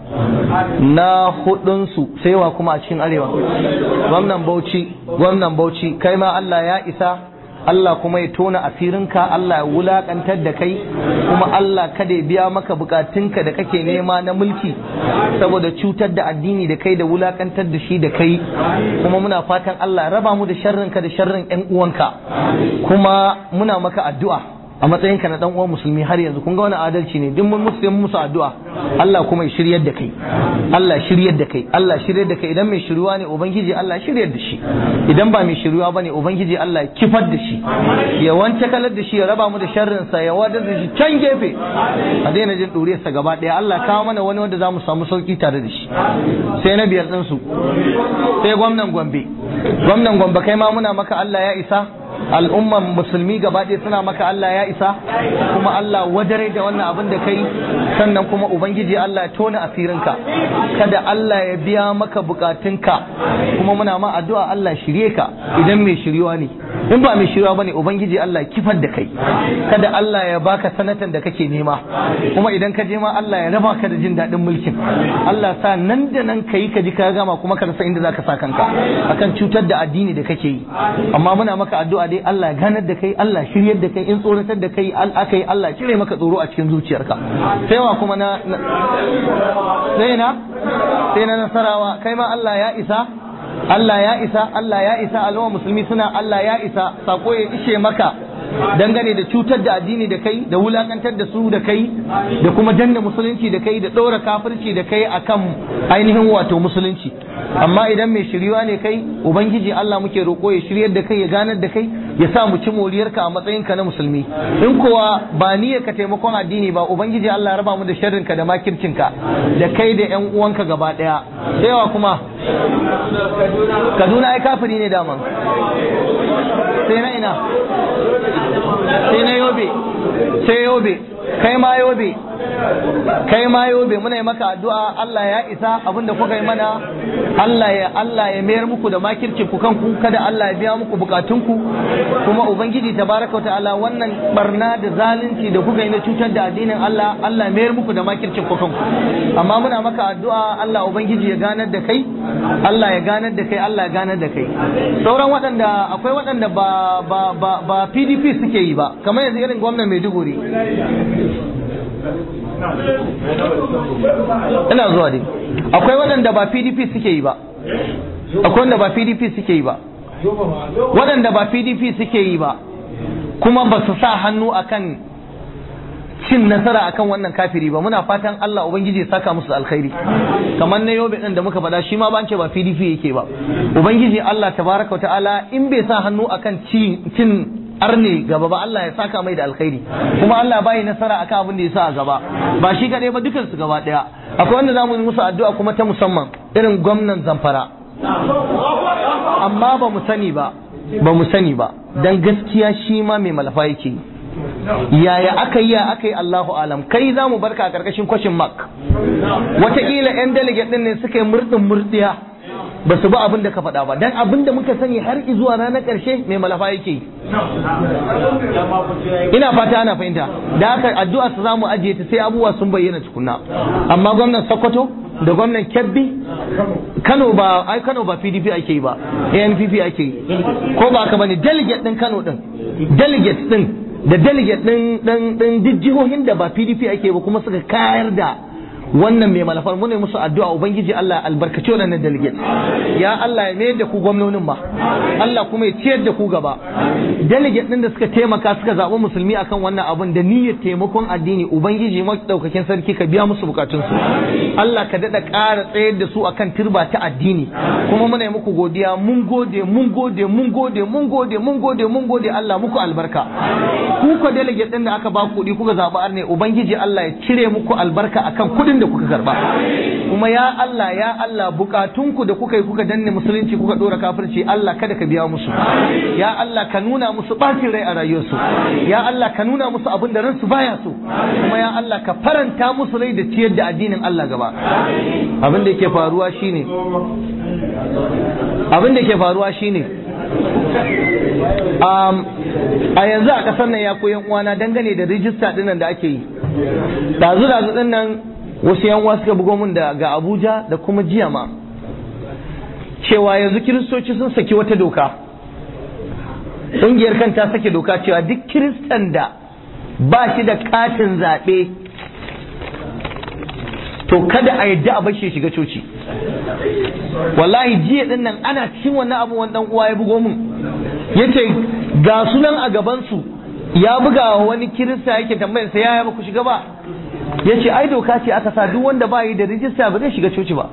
na hudun su sai wa kuma a cikin arewa gwamnan Bauchi gwamnan Bauchi kai ma Allah ya isa Allah kuma ya tona asirinka Allah ya wulakantar da kai kuma Allah kada ya biya maka bukatunka da kake nema na mulki saboda cutar da addini da kai da wulakantar da shi da kai kuma muna fatan Allah ya raba mu da sharrinka da sharrin ƴan uwanka kuma muna maka addu'a a matsayinka na dan uwan musulmi har yanzu kun ga wani adalci ne duk mun musulmi musu addu'a Allah kuma ya shiryar da kai Allah shiryar da kai Allah shiryar da kai idan mai shiryuwa ne ubangiji Allah shiryar da shi idan ba mai shiryuwa bane ubangiji Allah ya kifar da shi ya wance kalar da shi ya raba mu da sharrin sa ya wadar da shi can gefe a daina jin duriyar sa gaba daya Allah kawo mana wani wanda zamu samu sauki tare da shi sai na biyar din su sai gwamnan Gombe gwamnan Gombe kai ma muna maka Allah ya isa al'umman musulmi gaba ɗaya suna maka Allah ya isa kuma Allah wadare da wannan abin da kai sannan kuma ubangiji Allah ya tona asirinka kada Allah ya biya maka bukatunka kuma muna ma addu'a Allah shirye ka idan mai shiryuwa ne in ba mai shiryuwa bane ubangiji Allah ya kifar da kai kada Allah ya baka sanatan da kake nema kuma idan ka je ma Allah ya raba ka da jin daɗin mulkin Allah sa nan da nan kai ka ji ka gama kuma ka rasa inda zaka sa kanka akan cutar da addini da kake yi amma muna maka addu'a dai Allah ya ganar da kai Allah shiryar da kai in tsoratar da kai aka yi Allah cire maka tsoro a cikin zuciyarka sai wa kuma na sai na sai na nasarawa kai ma Allah ya isa Allah ya isa Allah ya isa al'umma musulmi suna Allah ya isa sako ya ishe maka dangane da cutar da addini da kai da wulakantar da su da kai da kuma danna musulunci da kai da ɗora kafirci da kai akan ainihin wato musulunci amma idan mai shiryuwa ne kai ubangiji Allah muke roƙo ya shiryar da kai ya ganar da kai ya sa mu ci moriyarka a matsayinka na musulmi in kuwa ba niyyar ka taimakon addini ba ubangiji Allah ya raba mu da sharrinka da makircinka da kai da ƴan uwanka gaba ɗaya sai kuma Kaduna ai kafiri ne daman sai na ina sai na yobe sai yobe kai ma yobe kai ma yobe muna yi maka addu'a Allah ya isa abinda kuka yi mana Allah ya Allah ya mayar muku da makircin ku kanku kada Allah ya biya muku bukatunku kuma ubangiji tabaraka ta'ala wannan barna da zalunci da kuka yi na cutar da addinin Allah Allah ya mayar muku da makircin ku kanku amma muna maka addu'a Allah ubangiji ya ganar da kai Allah ya ganar da kai Allah ya ganar da kai sauran waɗanda akwai waɗanda ba ba ba ba PDP suke yi ba kamar yanzu irin gwamnan Maiduguri ina zuwa dai akwai waɗanda ba pdp suke yi ba akwai wanda ba pdp suke yi ba waɗanda ba pdp suke yi ba kuma ba su sa hannu akan cin nasara akan wannan kafiri ba muna fatan Allah ubangiji ya saka musu alkhairi kamar na yobe din da muka faɗa shi ma ban ce ba PDP yake ba ubangiji Allah tabaraka ta'ala in bai sa hannu akan cin arne gaba ba Allah ya saka mai da alkhairi kuma Allah bai nasara akan abin da ya sa a gaba ba shi kadai ba dukan su gaba daya akwai wanda zamu yi musu addu'a kuma ta musamman irin gwamnan Zamfara amma ba mu sani ba ba mu sani ba dan gaskiya shi ma mai malafa yake yaya aka yi ya aka yi Allahu alam kai za mu barka a karkashin kwashin mark wataƙila 'yan delegate ɗin ne suka yi murɗin murɗiya ba su ba abin da ka faɗa ba dan abin da muka sani har zuwa ranar ƙarshe mai malafa yake yi ina fata ana fahimta da haka addu'a su zamu ajiye ta sai abubuwa sun bayyana tukunna amma gwamnan Sokoto da gwamnan Kebbi Kano ba ai Kano ba PDP ake yi ba ANPP ake yi ko ba haka bane delegate din Kano din delegate din da delegate din din din duk jihohin da ba PDP ake ba kuma suka kayar da wannan mai malafar mu ne musu addu'a ubangiji Allah albarkaci wannan delegate ya Allah ya mayar da ku gwamnonin ba Allah kuma ya ciyar da ku gaba delegate din da suka taimaka suka zaɓi musulmi akan wannan abun da niyyar taimakon addini ubangiji daukakin sarki ka biya musu bukatun su Allah ka dada ƙara tsayar da su akan turba ta addini kuma muna yi muku godiya mun gode mun gode mun gode mun gode mun gode mun gode Allah muku albarka ku ko delegate din da aka ba kuɗi kuka zaɓi arne ubangiji Allah ya cire muku albarka akan kuɗin da kuka karba kuma ya Allah ya Allah bukatunku da kuka yi kuka danne musulunci kuka dora kafirci Allah kada ka biya musu ya Allah ka nuna musu bacin rai a rayuwarsu ya Allah ka nuna musu abin da ransu baya so kuma ya Allah ka faranta musu rai da ciyar da addinin Allah gaba abin da yake faruwa shine abin da yake faruwa shine um, a yanzu a kasar nan ya koyan uwana dangane da rijista dinnan da ake yi dazu dazu dinnan wasu yan suka bugo min da ga Abuja da kuma jiya ma cewa yanzu kiristoci sun saki wata doka ƙungiyar kan ta sake doka cewa duk kiristan da ba shi da katin zaɓe to kada a yadda a bashi shiga coci wallahi jiya din nan ana cikin wannan abu wani dan uwa ya bugo min yace ga sunan a gaban su ya buga wani kirista yake tambayar sa yaya ba ku shiga ba ya ce ai doka ce aka sa duk wanda ba yi da rijista ba zai shiga coci ba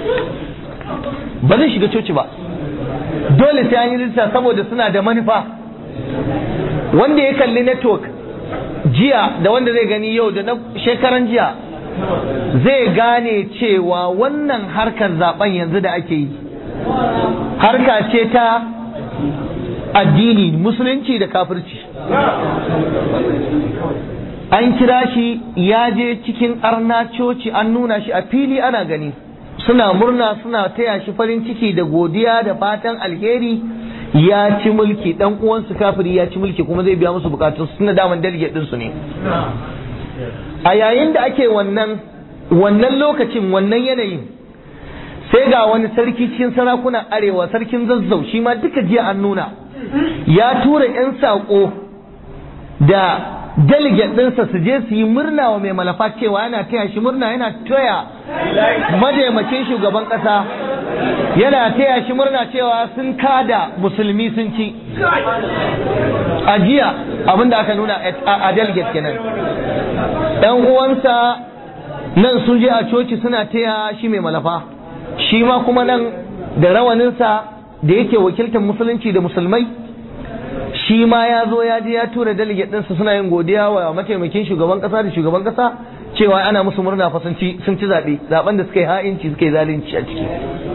ba zai shiga coci ba dole sai an yi rijista saboda suna da manufa wanda ya kalli network jiya da wanda zai gani yau da na shekaran jiya zai gane cewa wannan harkar zaben yanzu da ake yi harka ce ta addini musulunci da kafirci an kira shi ya je cikin arna coci an nuna shi a fili ana gani suna murna suna taya shi farin ciki da godiya da fatan alheri ya ci mulki dan uwansu kafiri ya ci mulki kuma zai biya musu bukatun suna daman delegate din su ne a yayin da ake wannan wannan lokacin wannan yanayin sai ga wani sarki cikin sarakunan arewa sarkin zazzau shi ma duka jiya an nuna ya tura 'yan saƙo da delegate ɗinsa su je su yi murna wa mai malafa cewa yana taya shi murna yana taya mataimakin shugaban ƙasa yana taya shi murna cewa sun kada musulmi sun ci a jiya abinda aka nuna a delegate kenan ɗan uwansa nan sun je a coci suna taya shi mai malafa shi ma kuma nan da rawaninsa da yake wakiltar musulunci da musulmai shi ma ya zo ya je ya tura delegate ɗinsa suna yin godiya wa mataimakin shugaban ƙasa da shugaban ƙasa cewa ana musu murna fa sun ci sun ci zaɓe zaɓen da suka yi ha'inci suka yi zalunci a ciki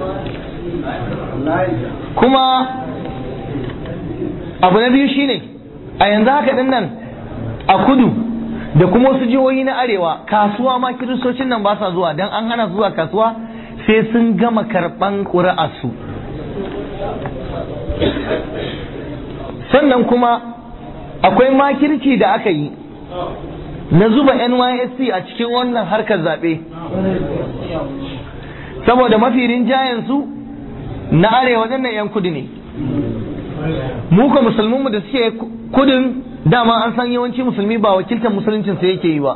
kuma abu na biyu shine a yanzu haka ɗin nan a kudu da kuma wasu jihohi na arewa kasuwa ma kiristocin nan ba sa zuwa don an hana zuwa kasuwa sai sun gama karɓan ƙuri'arsu sannan kuma akwai makirci da aka yi na zuba nysc a cikin wannan harkar zaɓe saboda mafi rinjayensu na arewa nan 'yan kudu ne mu ka musulmanmu da suke kudin dama an san yawanci musulmi ba wakiltar musuluncin sa yake yi ba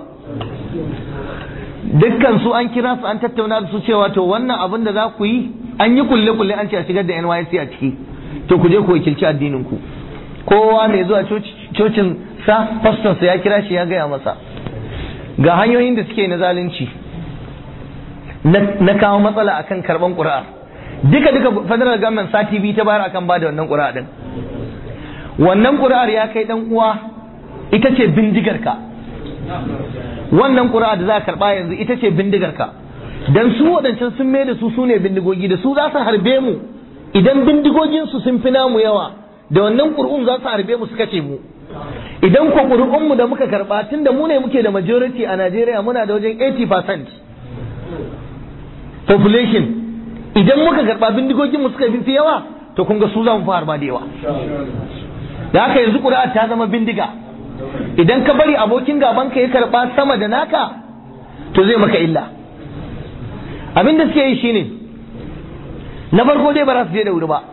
dukkan su an kira su an tattauna da su cewa to wannan abin da za ku yi an yi kulle kulle an ce a shigar da NYC a ciki to ku je ku wakilci addinin ku kowa mai zuwa cocin sa faston sa ya kira shi ya gaya masa ga hanyoyin da suke na zalunci na kawo matsala akan karban ƙuri'a duka duka federal government sati biyu ta bayar akan bada wannan ƙuri'a din wannan ƙuri'ar ya kai dan uwa ita ce bindigarka wannan ƙuri'a da za ka karɓa yanzu ita ce bindigarka dan su waɗancan sun mai da su su ne bindigogi da su za su harbe mu idan bindigoginsu sun fi namu yawa da wannan ƙuri'un za su harbe mu su kace mu idan ko ƙuri'unmu da muka karɓa tun da mu ne muke da majority a Najeriya muna da wajen 80% population idan muka karɓa bindigoginmu suka fi yawa to kun ga su za mu fi harba da yawa da haka yanzu ƙuri'a ta zama bindiga idan ka bari abokin gaban ka ya karɓa sama da naka to zai maka illa abin da suke yi shine na farko dai ba za su je da wuri ba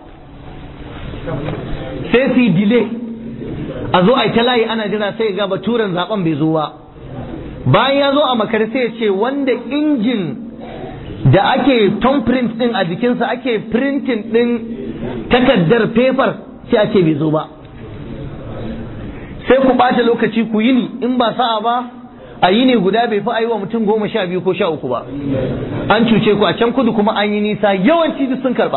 sai su yi delay a zo a yi ta layi ana jira sai ga baturen zaben bai zo ba bayan ya zo a makare sai ya ce wanda injin da ake print din a jikinsa ake printing din takardar paper sai a ce bai zo ba sai ku ɓata lokaci ku yi ni in ba sa'a ba a yi ne guda bai fi a yi wa mutum goma sha biyu ko sha uku ba an cuce ku a can kudu kuma an yi nisa yawanci duk sun karba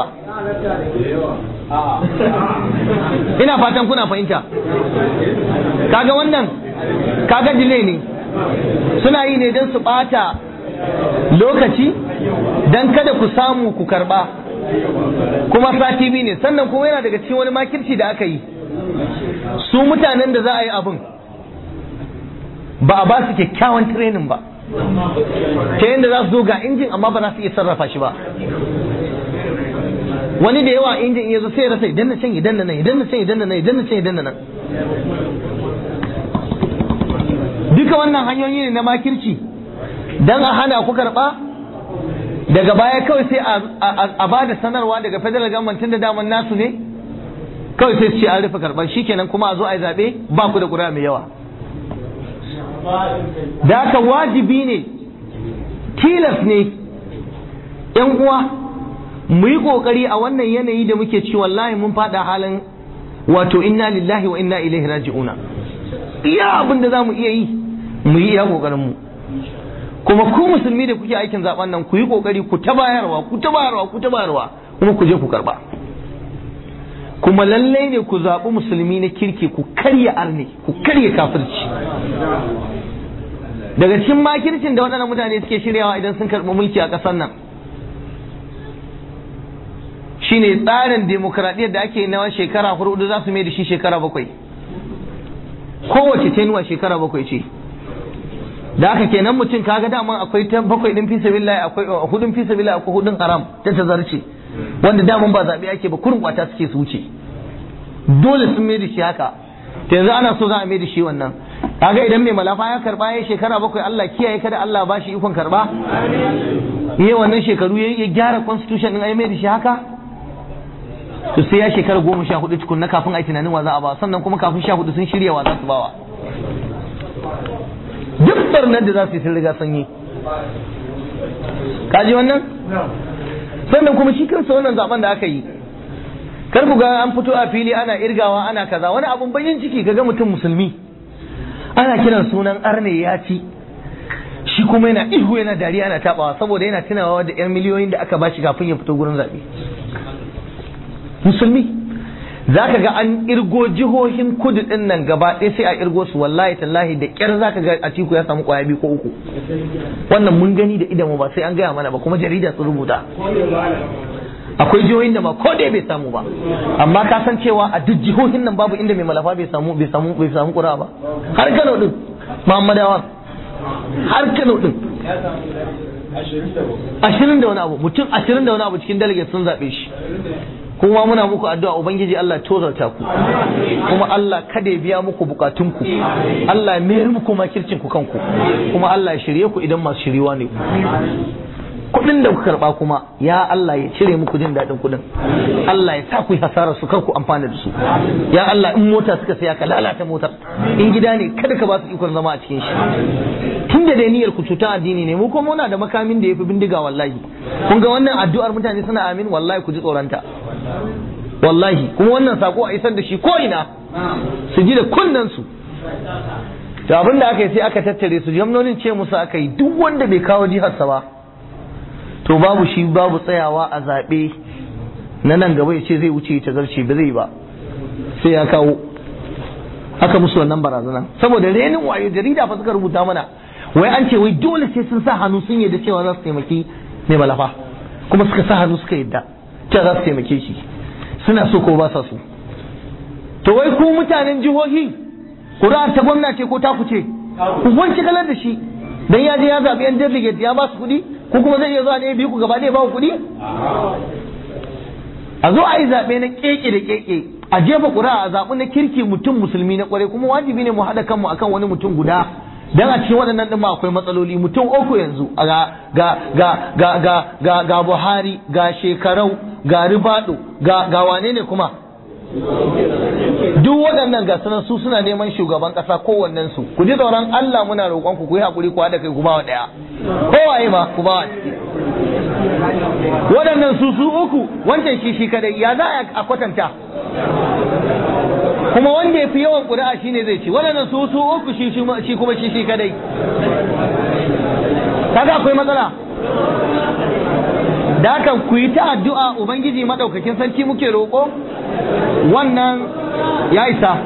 ina fatan kuna fahimta kaga wannan kaga delay ne suna yi ne don su ɓata lokaci don kada ku samu ku karba kuma sati biyu ne sannan kuma yana daga cikin wani makirci da aka yi su mutanen da za a yi abin ba a ba su kyakkyawan training ba ta yadda za su zo ga injin amma ba za su iya sarrafa shi ba wani da yawa injin ya zo sai ya rasa idan na can idan na nan idan na can idan na nan idan na can idan na nan duka wannan hanyoyi ne na makirci dan a hana ku karba daga baya kawai sai a ba da sanarwa daga federal government tun da daman nasu ne kawai sai su ce an rufe karɓar shikenan kuma a zo a yi zaɓe ba ku da ƙuri'a mai yawa da haka wajibi ne tilas ne ‘yan uwa mu yi ƙoƙari a wannan yanayi da muke ci wallahi mun faɗa halin wato inna lillahi wa inna ilaihi raji'una iya abin da za mu iya yi mu yi iya ƙoƙarin mu kuma ku musulmi da kuke aikin zaben nan ku yi ƙoƙari ku ta bayarwa ku ta bayarwa ku ta bayarwa kuma ku je ku karɓa kuma lallai ne ku zaɓi musulmi na kirki ku karya arne ku karya kafirci daga cikin makircin da waɗannan mutane suke shiryawa idan sun karɓi mulki a ƙasar nan shine tsarin demokradiyyar da ake nawa shekara hudu za su mai da shi shekara bakwai kowace tenuwa shekara bakwai ce da haka kenan mutum kaga daman akwai ta bakwai din fi sabilillah akwai hudun fi sabilillah akwai hudun haram ta tazarce wanda daman ba zaɓe ake ba kurin kwata suke su wuce dole sun mai da shi haka ta yanzu ana so za a mai da shi wannan kaga idan mai malafa ya karba ya shekara bakwai Allah kiyaye kada Allah ba shi ikon karba yi wannan shekaru ya gyara constitution din ai mai da shi haka to sai ya shekara goma sha hudu tukun na kafin a yi tunanin wa za a ba sannan kuma kafin sha hudu sun shirya wa za su bawa duk barnar da za su yi sun riga sun yi kaji wannan sannan kuma shi kansa wannan zaben da aka yi kar ku ga an fito a fili ana irgawa ana kaza wani abun bayin ciki ga mutum musulmi ana kiran sunan arne ya ci shi kuma yana ihu yana dariya ana tabawa saboda yana tunawa da yan miliyoyin da aka bashi kafin ya fito gurin zaɓe musulmi za ka ga an irgo jihohin kudu din nan gaba ɗaya sai a irgo su wallahi tallahi da ƙyar za ka ga a ciku ya samu ƙwaya biyu ko uku wannan mun gani da idanmu ba sai an gaya mana ba kuma jarida sun rubuta akwai jihohin da ma ko dai bai samu ba amma ka san cewa a duk jihohin nan babu inda mai malafa bai samu bai samu bai samu ƙura ba har Kano din Muhammadawa har Kano din ashirin da wani abu mutum ashirin da wani abu cikin delegate sun zaɓe shi kuma muna muku addu'a ubangiji Allah tozarta ku kuma Allah kada ya biya muku bukatunku Allah ya mayar muku makircin ku kanku kuma Allah ya shirye ku idan masu shiriwa ne ku kudin da ku karba kuma ya Allah ya cire muku jin daɗin kudin Allah ya sa ku yi hasara su kar ku amfana da su ya Allah in mota suka saya ka lalata motar in gida ne kada ka ba su ikon zama a cikin shi tun da dai niyyar ku cuta addini ne mu kuma muna da makamin da yafi bindiga wallahi kun ga wannan addu'ar mutane suna amin wallahi ku ji tsoronta wallahi kuma wannan sako a isar da shi ko ina su ji da kunnen su to abin da aka yi sai aka tattare su jamnonin ce musu aka yi duk wanda bai kawo jiharsa ba to babu shi babu tsayawa a zaɓe na nan gaba ya ce zai wuce ta zarce ba zai ba sai ya kawo aka musu wannan barazana saboda renin wayo jarida fa suka rubuta mana wai an ce wai dole sai sun sa hannu sun yadda cewa za su taimaki mai malafa kuma suka sa hannu suka yadda cewa za su taimake shi suna so ko ba sa so to wai ku mutanen jihohi ƙuri'ar ta gwamna ce ko ta ku ce ku wanke kalar da shi dan ya je ya zaɓi yan delegate ya ba su kuɗi ko kuma zai iya zuwa ne biyu ku gaba ɗaya ba ku kuɗi a zo a yi zaɓe na keke da keke a jefa ƙuri'a a zaɓi na kirki mutum musulmi na ƙwarai kuma wajibi ne mu haɗa kanmu akan wani mutum guda dan a cikin waɗannan ɗin ma akwai matsaloli mutum uku yanzu ga ga ga ga ga ga ga Buhari ga shekarau ga Ribado ga ga wane ne kuma duk waɗannan ga sunan su suna neman shugaban ƙasa kowannen su ku ji tsoron Allah muna roƙon ku ku yi hakuri ku haɗa kai ku ba wa ɗaya kowaye ma ku ba wa waɗannan su su uku wancan shi shi kadai ya za a kwatanta kuma wanda ya fi yawan ƙuri'a shine zai ci waɗannan su su uku shi shi kuma shi shi kadai kaga akwai matsala da haka ku yi ta addu'a ubangiji madaukakin sarki muke roƙo wannan ya isa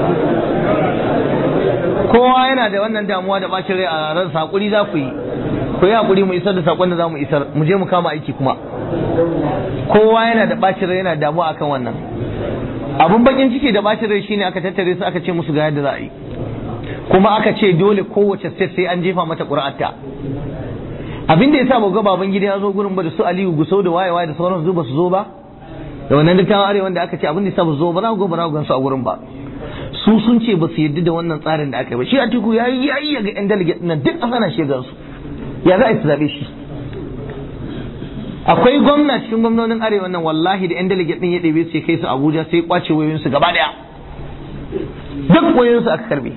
kowa yana da wannan damuwa da bacin rai a ransa hakuri za ku yi ku yi hakuri mu isar da sakon da za mu isar mu je mu kama aiki kuma kowa yana da bacin rai yana damuwa akan wannan abun bakin ciki da bacin rai shine aka tattare su aka ce musu ga yadda za a yi kuma aka ce dole kowace state sai an jefa mata ƙuri'arta abin da yasa ga baban gida ya zo gurin ba da su Aliyu Gusau da waye waye da sauran su ba su zo ba da wannan dattawan arewa da aka ce abin da yasa ba su zo ba za ku ba za ku gansu a gurin ba su sun ce ba su yarda da wannan tsarin da aka yi ba shi Atiku ya yi ya yi ga yan delegate nan duk an hana shi gansu ya za a yi su zabe shi akwai gwamna cikin gwamnonin arewa nan wallahi da yan delegate din ya ɗebe su ya kai su Abuja sai ya kwace wayoyinsu gaba daya duk wayoyinsu aka karbe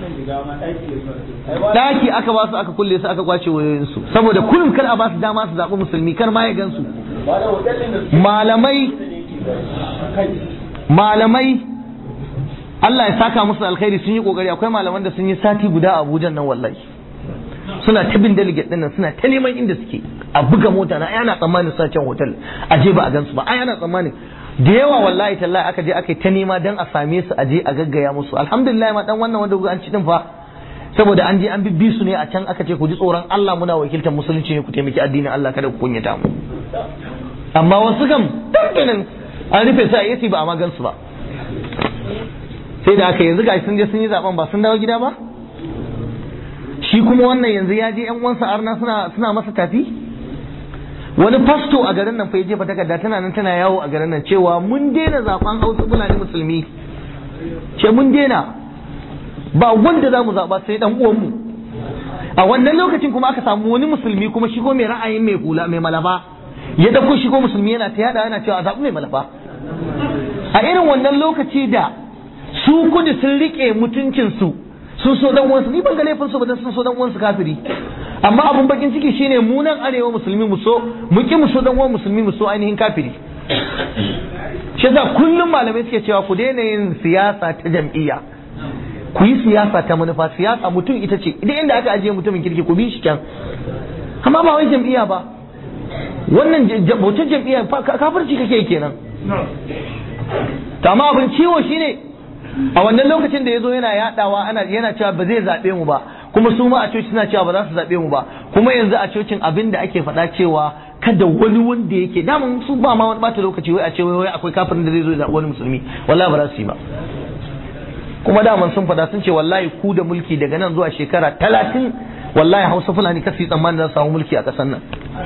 daki aka ba su aka kulle su aka kwace wayoyinsu saboda kullum kar a ba su dama su zaɓi musulmi kar ma ya gansu malamai malamai Allah ya saka musu alkhairi sun yi kokari akwai malaman da sun yi sati guda a Abuja nan wallahi suna ta bin delegate din nan suna ta neman inda suke a buga mota na ana tsammanin sa can hotel a je ba a gansu ba ai ana tsammanin da yawa wallahi tallahi aka je aka yi ta nema dan a same su a je a gaggaya musu alhamdulillah ma dan wannan wanda an ci din fa saboda an je an bibbi su ne a can aka ce ku ji tsoron Allah muna wakiltar musulunci ne ku taimaki addinin Allah kada ku kunyata mu amma wasu kam dandanan an rufe su a yasi ba a magan su ba sai da aka yanzu gashi sun je sun yi zaben ba sun dawo gida ba shi kuma wannan yanzu ya je yan uwansa arna suna suna masa tafi wani fasto a garin nan fa ya jefa takarda tana nan tana yawo a garin nan cewa mun daina zaben Hausa Fulani musulmi ce mun daina ba wanda za mu zaɓa sai ɗan uwanmu a wannan lokacin kuma aka samu wani musulmi kuma shigo mai ra'ayin mai hula mai malafa ya dauko shigo musulmi yana ta yada yana cewa zaɓi mai malafa a irin wannan lokaci da su kudu sun riƙe mutuncinsu sun so dan uwansu ni ban ga laifin su ba dan sun so dan uwansu kafiri amma abun bakin ciki shine mu nan arewa musulmi mu so mu ki mu so dan uwan musulmi mu so ainihin kafiri shi yasa kullum malamai suke cewa ku daina yin siyasa ta jam'iyya ku yi siyasa ta manufa siyasa mutum ita ce idan inda aka ajiye mutumin kirki ku bi shi kyan amma ba wai jam'iyya ba wannan bautar jam'iyya kafirci kake kenan to amma abin ciwo shine a wannan lokacin da ya zo yana yadawa ana yana cewa ba zai zaɓe mu ba kuma su ma a coci suna cewa ba za su zaɓe mu ba kuma yanzu a cocin abin da ake faɗa cewa kada wani wanda yake daman su ba ma wani bata lokaci wai a ce wai akwai kafirin da zai zo ya zaɓi wani musulmi wallahi ba za su yi ba kuma daman sun faɗa sun ce wallahi ku da mulki daga nan zuwa shekara talatin wallahi hausa fulani kasu yi tsammanin za su samu mulki a ƙasar nan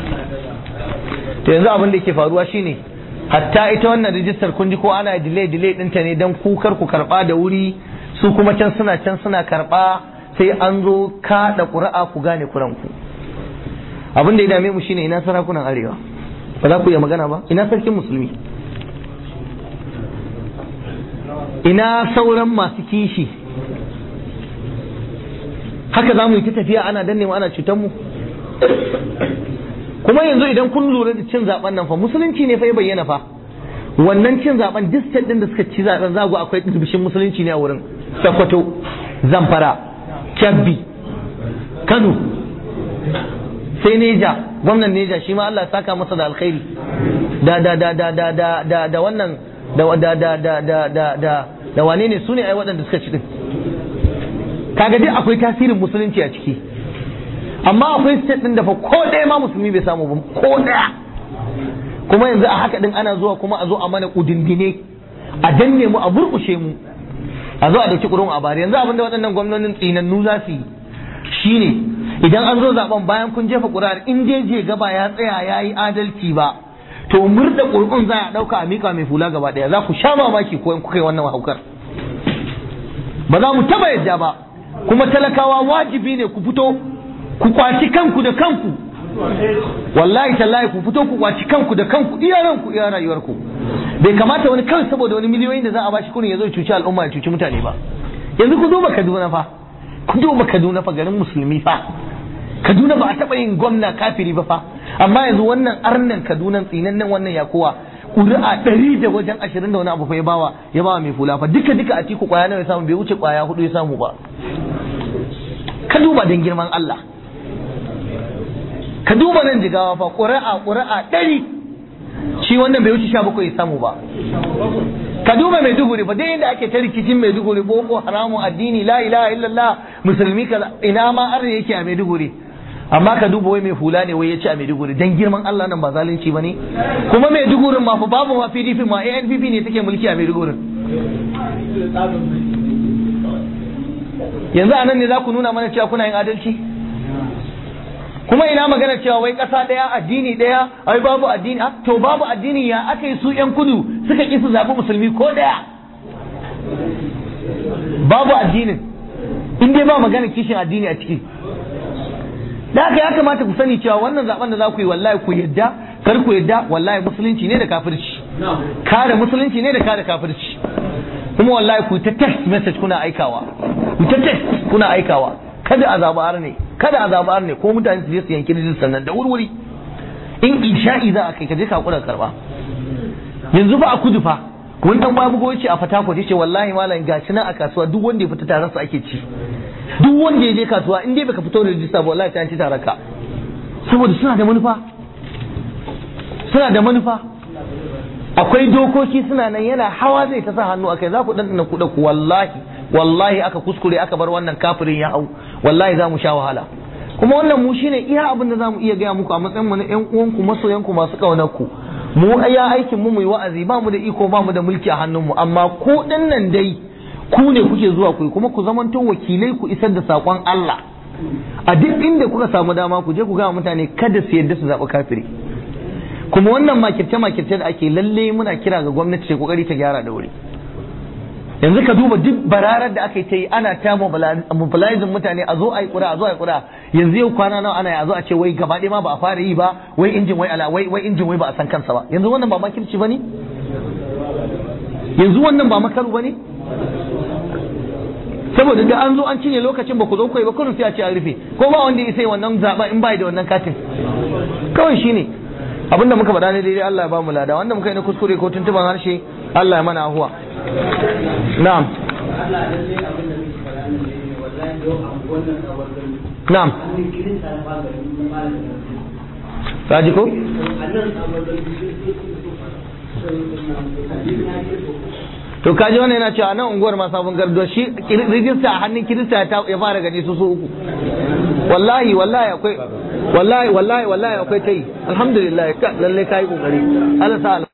to yanzu abin da ke faruwa shine hatta ita wannan rijistar kun ji ko ana delay delay ɗinta ne don kukar ku karɓa da wuri su kuma can suna can suna karɓa sai an zo kaɗa ƙuri'a ku gane kuranku abin da ya dame mu shine ina sarakunan arewa ba za ku iya magana ba ina sarkin musulmi ina sauran masu kishi haka za mu yi ta tafiya ana danne mu ana cutar mu kuma yanzu idan kun lura da cin zaben nan fa musulunci ne fa ya bayyana fa wannan cin zaben distant din da suka ci zaben za ku akwai dirbishin musulunci ne a wurin Sokoto Zamfara Kebbi Kano sai Neja gwamnan Neja shi ma Allah ya saka masa da alkhairi da da da da da da da da wannan da da da da da da da da wane ne su ne ai waɗanda suka ci din kaga dai akwai tasirin musulunci a ciki amma akwai state din da fa ko ɗaya ma musulmi bai samu ba ko ɗaya kuma yanzu a haka din ana zuwa kuma a zo a mana kudindine a danne mu a burkushe mu a zo a dauki kurun a bari yanzu abinda waɗannan gwamnonin tsinannu za su yi shine idan an zo zaben bayan kun jefa ƙuri'ar in dai je gaba ya tsaya ya yi adalci ba to murda ƙuri'un za a ɗauka a miƙa mai fula gaba ɗaya za ku sha mamaki ko in kuka yi wannan haukar ba za mu taɓa yadda ba kuma talakawa wajibi ne ku fito ku kwaci kanku da kanku wallahi tallahi ku fito ku kwaci kanku da kanku iya ranku iya rayuwarku bai kamata wani kawai saboda wani miliyoyin da za a bashi kurin ya zo ya cuci al'umma ya cuci mutane ba yanzu ku duba Kaduna fa ku duba Kaduna fa garin musulmi fa Kaduna ba a taɓa yin gwamna kafiri ba fa amma yanzu wannan arnan Kaduna tsinannen wannan yakowa ƙuri'a ɗari da wajen ashirin da wani abu fa ya bawa ya bawa mai fula fa duka duka a tiku kwaya nawa ya samu bai wuce kwaya hudu ya samu ba ka duba don girman Allah ka duba nan jigawa fa ƙuri'a ƙuri'a ɗari shi wannan bai wuce sha bakwai ya samu ba ka duba maiduguri fa dai inda ake ta rikicin maiduguri boko haramun addini la ilaha illallah musulmi ka ina ma arna yake a maiduguri amma ka duba wai mai hula ne wai ya ci a maiduguri dan girman Allah nan ba zalunci bane kuma maidugurin ma fa babu ma PDP ma ANPP ne take mulki a maidugurin yanzu a nan ne za ku nuna mana cewa kuna yin adalci kuma ina magana cewa wai ƙasa ɗaya addini ɗaya ai babu addini ah, to babu addini ya aka yi su yan kudu suka ƙi su zaɓi musulmi ko ɗaya babu addinin in dai ba magana kishin addini a ciki da haka ya kamata ku sani cewa wannan zaben da za ku yi wallahi ku yadda kar ku yadda wallahi musulunci ne da kafirci kare musulunci ne da kare kafirci kuma wallahi ku ta text message kuna aikawa ku ta text kuna aikawa kada a zaɓi arne kada a zaɓi arne ko mutane su je su yanki rijistar nan da wurwuri in isha'i za a kai ka je ka kura karba yanzu ba a kudu fa wani dan babu goyi ce a fatako ce wallahi malam gashi nan a kasuwa duk wanda ya fita taron sa ake ci duk wanda ya je kasuwa in dai baka fito da rijista ba wallahi ta ci taron ka saboda suna da manufa suna da manufa akwai dokoki suna nan yana hawa zai ta sa hannu akai za ku dan kuɗa ku wallahi wallahi aka kuskure aka bar wannan kafirin ya hau wallahi za mu sha wahala kuma wannan mu shine iya abin da za mu iya gaya muku a matsayin mu na ƴan uwanku masoyanku masu ƙaunar ku mu ya aikin mu mu yi wa'azi ba mu da iko ba mu da mulki a hannun mu amma ku nan dai ku ne kuke zuwa ku kuma ku zamanto wakilai ku isar da saƙon Allah a duk inda kuka samu dama ku je ku gaya mutane kada su yadda su zaɓi kafiri kuma wannan makirce makirce da ake lalle muna kira ga gwamnati ta kokari ta gyara da wuri yanzu ka duba duk bararar da aka yi ta yi ana ta mobilizing mutane a zo a yi kura a zo a yi kura yanzu yau kwana nawa ana yi a zo a ce wai gaba ɗaya ma ba a fara yi ba wai injin wai ala wai wai injin wai ba a san kansa ba yanzu wannan ba makirci bane yanzu wannan ba makaru bane saboda da an zo an cinye lokacin ba ku zo kai ba kullum sai a ce an rufe ko ba wanda ya sai wannan zaba in bai da wannan katin kawai shine abinda muka faɗa ne daidai Allah ya ba mu lada wanda muka yi na kuskure ko tuntuban harshe Allah ya mana ahuwa na'am na'am Kaji ko? To kaji wannan yana cewa nan unguwar ma sabon gardo shi rijista a hannun kirista ya fara gani su su uku. Wallahi wallahi akwai wallahi wallahi wallahi akwai tai alhamdulillah lalle kai kokari Allah sa